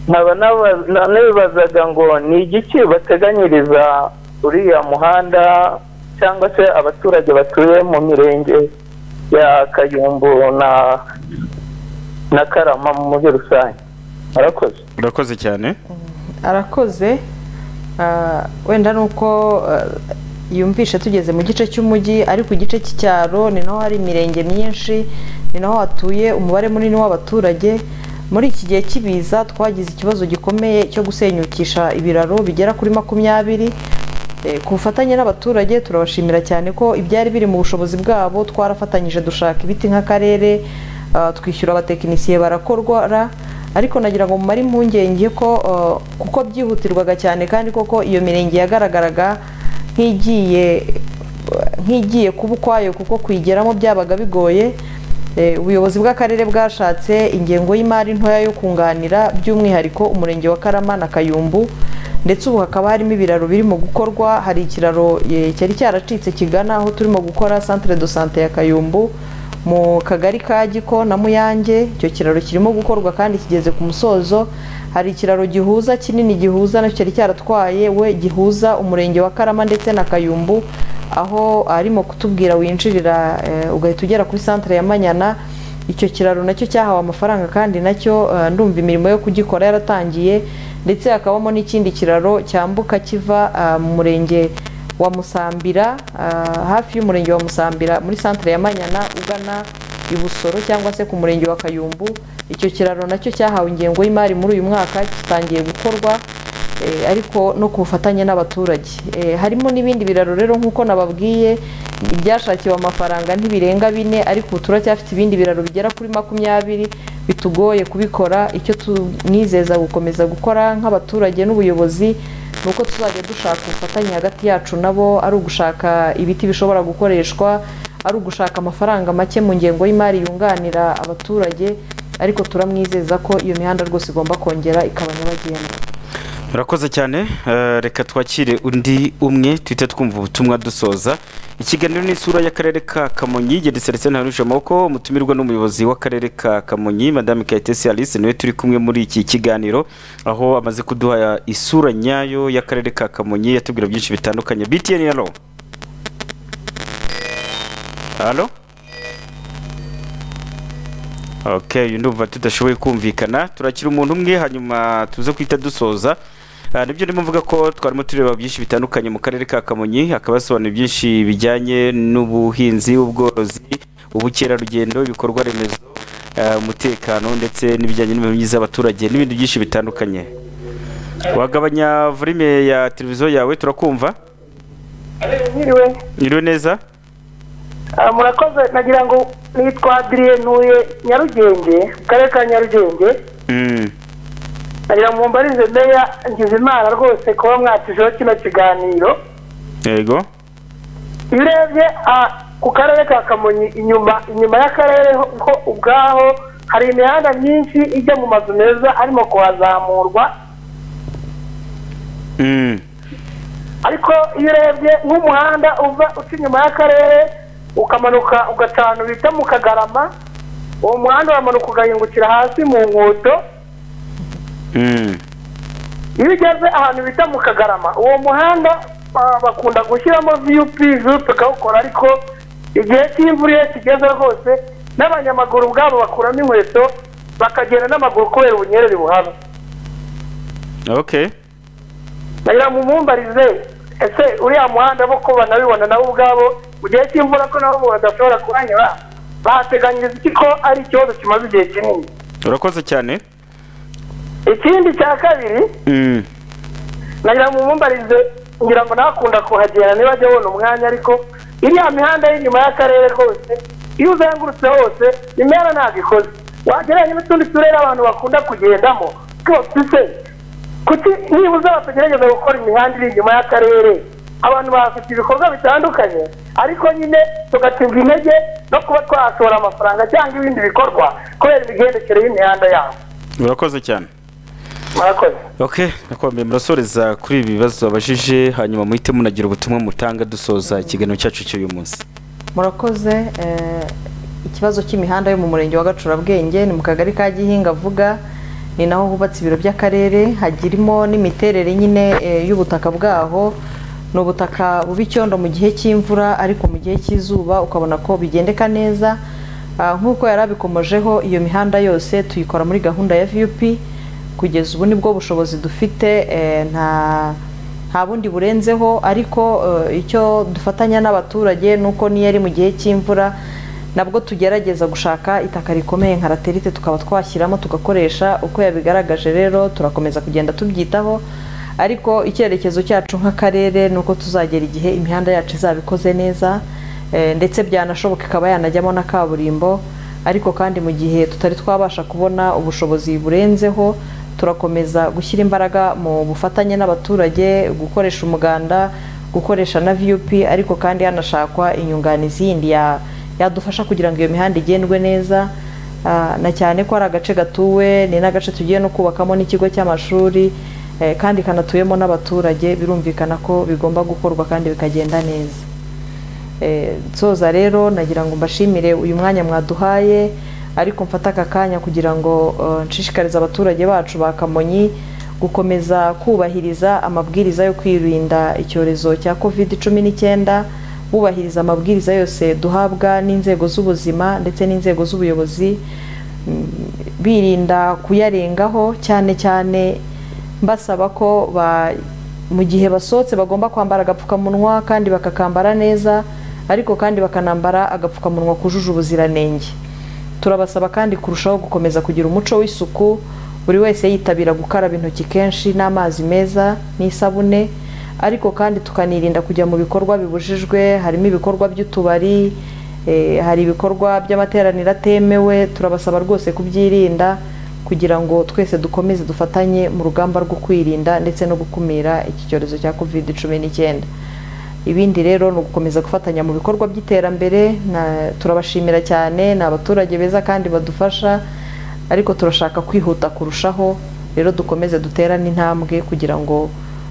U: nkaba naba- na- nibazaga ngo ni igiki bateganyiriza uriya muhanda cyangwa se abaturage batuye mu mirenge ya kayumbu na na karama muri rusange murakoze
B: urakoze cyane
A: arakoze Ah, wenda ni uko ah, yumvishe tugeze mu gice cy'umujyi ariko igice cy'icyaro ni naho hari imirenge myinshi ni naho hatuye umubare munini w'abaturage muri iki gihe cy'ibiza twagize ikibazo gikomeye cyo gusenyukisha ibiraro bigera kuri makumyabiri Eh, ku bufatanye n'abaturage turabashimira cyane ko ibyari biri mu bushobozi bwabo twarafatanyije dushaka ibiti nk'akarere ah, twishyura abatekinisiye barakorwara ariko nagira ngo mumare impungenge ko ah, kuko byihutirwaga cyane kandi koko iyo mirenge yagaragaraga nk'igiye nk'igiye kuba ukwayo kuko kuyigeramo byabaga bigoye Eh, ubuyobozi bw'akarere bwashatse ingengo y'imari ntoya yo kunganira by'umwihariko umurenge wa karama na kayumbu ndetse ubu hakaba harimo ibiraro birimo gukorwa hari ikiraro eh, cyari cyaracitse kigana aho turimo gukora centre de sante ya kayumbu mu kagari ka giko na muyange icyo kiraro kirimo gukorwa kandi kigeze ku musozo hari ikiraro gihuza kinini gihuza nacyo cyari cyaratwaye we gihuza umurenge wa karama ndetse na kayumbu aho arimo kutubwira winjirira ugahita ugera kuri santire ya manyana icyo kiraro nacyo cyahawe amafaranga kandi nacyo eh, ndumva imirimo yo kugikora yaratangiye ndetse hakabamo n'ikindi kiraro cyambuka kiva ah, mu murenge wa musambira ah, hafi y'umurenge wa musambira muri santire ya manyana ugana i busoro cyangwa se ku murenge wa kayumbu icyo kiraro nacyo cyahawe ingengo y'imari muri uyu mwaka gitangiye gukorwa Eh, ariko no ku bufatanye n'abaturage Eh, harimo n'ibindi biraro rero nk'uko nababwiye ibyashakiwe amafaranga ntibirenga bine ariko ubu turacyafite ibindi biraro bigera kuri makumyabiri bitugoye kubikora icyo tunizeza gukomeza gukora nk'abaturage n'ubuyobozi ni uko tuzajya dushaka ubufatanye hagati yacu nabo ari ugushaka ibiti bishobora gukoreshwa ari ugushaka amafaranga make mu ngengo y'imari yunganira abaturage ariko turamwizeza ko iyo mihanda rwose igomba kongera ikaba nyabagendwa
B: murakoze cyane eh, reka twakire undi umwe tuhite twumva ubutumwa dusoza ikiganiro ni isura y'akarere ka kamonyi gedese ndetse ntarusha amaboko umutumirwa n'umuyobozi w'akarere ka kamonyi madame kayitesi alice niwe turi kumwe muri iki kiganiro aho amaze kuduha isura nyayo y'akarere ka kamonyi yatubwira byinshi bitandukanye btn halo halo ok uyu ndumva tudashoboye kumvikana turakira umuntu umwe hanyuma tuze kwita dusoza Ah, nibyo ndimo mvuga ko twarimo tureba byinshi bitandukanye mu karere ka kamonyi hakaba hasobanuye byinshi bijyanye n'ubuhinzi ubworozi ubukerarugendo ibikorwa remezo ah, umutekano ndetse n'ibijyanye n'imibereho myiza y'abaturage n'ibindi byinshi bitandukanye wagabanya volume ya televiziyo yawe turakumva
V: Mwiriwe
B: nyiriwe neza
V: Ah, murakoze nagira ngo nitwa adrien ntuye nyarugenge mu karere ka nyarugenge
B: Mm.
V: nagira ngo mbarize meya ngize imana rwose kuba mwatujeho kino kiganiro
B: yego
V: iyo urebye ah, ku karere ka kamonyi inyuma inyuma y'akarere ho ho ubwaho hari imihanda myinshi ijya mu mazu meza arimo kuhazamurwa
B: Mm.
V: ariko iyo urebye nk'umuhanda uva uca inyuma y'akarere ukamanuka ugacana bita mu kagarama uwo muhanda uramanuka ugahingukira hasi mu nkoto
B: Mm.
V: iyo ugeze ahantu bita mu kagarama uwo muhanda ah, bakunda gushyiramo vup vup bakawukora ariko igihe cy'imvura iyo kigeze rwose n'abanyamaguru ubwabo bakuramo inkweto bakagenda n'amaguru kubera ubunyerere buhaba
B: ok
V: nagira ngo umumbarize ese uriya muhanda bo ko banabibona nabo ubwabo mu gihe cy'imvura ko nabo umuntu adashobora kuhanyura bahateganyiriza iki ko ari ikibazo kimaze igihe kinini
B: urakoze cyane
V: ikindi cya kabiri
B: Mm.
V: nagira ngo umumbarize ngira ngo nakunda kuhagera niba ajya abona umwanya ariko iriya mihanda y'inyuma y'akarere rwose iyo uzengurutse hose imera ntabwo ikoze wagereranya n'utundi turere abantu bakunda kugendamo twose se kuki nibuze batagerageza gukora imihanda iri inyuma y'akarere abantu bahafite ibikorwa bitandukanye ariko nyine tugatirwa intege no kuba twahashora amafaranga cyangwa ibindi bikorwa kubera imigendekere y'imihanda yabo
B: urakoze cyane
V: murakoze
B: ok nakwambaye murasoreza kuri ibi bibazo babajije hanyuma muhite munagira ubutumwa mutanga dusoza ikiganiro cyacu cy'uyu munsi
A: murakoze eh, ikibazo cy'imihanda yo mu murenge wa gacurabwenge ni mu kagari ka gihinga avuga ni naho hubatse ibiro by'akarere hagirimo n'imiterere nyine eh, y'ubutaka bwaho ni ubutaka buba icyondo mu gihe cy'imvura ariko mu gihe cy'izuba ukabona ko bigendeka neza Ah, nk'uko yari abikomojeho iyo mihanda yose tuyikora muri gahunda ya vup kugeza ubu nibwo bushobozi dufite eh, nta nta bundi burenzeho ariko eh, icyo dufatanya n'abaturage ni uko n'iyo ari mu gihe cy'imvura nabwo tugerageza gushaka itaka rikomeye nka raterite tukaba twashyiramo tugakoresha uko yabigaragaje rero turakomeza kugenda tubyitaho ariko icyerekezo cyacu nk'akarere ni uko tuzagera igihe imihanda yacu izaba ikoze neza eh, ndetse byanashoboka ikaba yanajyamo na kaburimbo ariko kandi mu gihe tutari twabasha kubona ubushobozi burenzeho turakomeza gushyira imbaraga mu bufatanye n'abaturage gukoresha umuganda gukoresha na vup ariko kandi hanashakwa inyunganizi yindi ya- yadufasha kugira ngo iyo mihanda igendwe neza Ah, na cyane ko ari agace gatuwe ni n'agace tugiye no kubakamo n'ikigo cy'amashuri eh, kandi kanatuyemo n'abaturage birumvikana ko bigomba gukorwa kandi bikagenda neza Eh, nsoza rero nagira ngo mbashimire uyu mwanya mwaduhaye ariko mfate aka kanya kugira ngo eh, nshishikarize abaturage bacu ba kamonyi gukomeza kubahiriza amabwiriza yo kwirinda icyorezo cya covid cumi n'icyenda wubahiriza amabwiriza yose duhabwa n'inzego z'ubuzima ndetse n'inzego z'ubuyobozi birinda kuyarengaho cyane cyane mbasaba ko mu gihe basohotse bagomba kwambara agapfukamunwa kandi bakakambara neza ariko kandi bakanambara agapfukamunwa kujuje ubuziranenge turabasaba kandi kurushaho gukomeza kugira umuco w'isuku buri wese yitabira gukaraba intoki kenshi n'amazi meza n'isabune ariko kandi tukanirinda kujya mu bikorwa bibujijwe harimo ibikorwa by'utubari hari ibikorwa by'amateraniro atemewe turabasaba rwose kubyirinda kugira ngo twese dukomeze dufatanye mu rugamba rwo kwirinda ndetse no gukumira iki cyorezo cya kovide cumi n'icyenda ibindi rero ni ugukomeza gufatanya mu bikorwa by'iterambere turabashimira cyane ni abaturage beza kandi badufasha ariko turashaka kwihuta kurushaho rero dukomeze duterane intambwe kugira ngo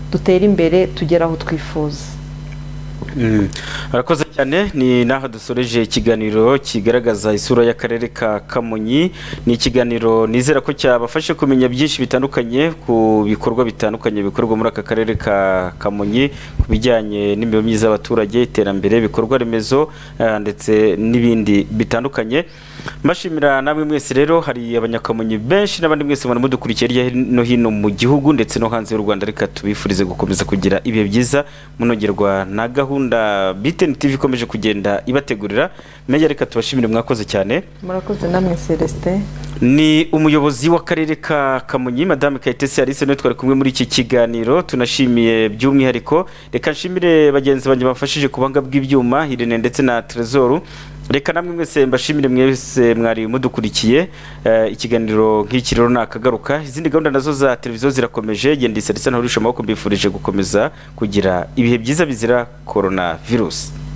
A: dutere imbere tugere aho twifuza
B: arakoze cyane ni naho dusoreje ikiganiro kigaragaza isura y'akarere ka kamonyi ni ikiganiro nizera ko cyabafashe kumenya byinshi bitandukanye ku bikorwa bitandukanye bikorwa muri aka karere ka kamonyi ku bijyanye n'imibereho myiza y'abaturage iterambere ibikorwa remezo eh, ndetse n'ibindi bitandukanye mbashimira namwe mwese rero hari abanyakamonyi benshi n'abandi mwese mwana mudukurikiye hirya no hino mu gihugu ndetse no hanze y'u rwanda reka tubifurize gukomeza kugira ibihe byiza munogerwa na gahunda biteni tv ikomeje kugenda ibategurira menya reka tubashimire mwakoze cyane
A: murakoze namwe celestin
B: ni umuyobozi w'akarere ka kamonyi madame kayitesi alice niwe twari kumwe muri iki kiganiro tunashimiye by'umwihariko reka nshimire bagenzi banjye bamfashije ku buhanga bw'ibyuma hirene ndetse na trezoru reka namwe mwese mbashimire mwese mwari mudukurikiye Eh, ikiganiro nk'iki rero nakagaruka izindi gahunda nazo za televiziyo zirakomeje genda isalisa ntahurisha amaboko mbifurije gukomeza kugira ibihe byiza bizira korona virusi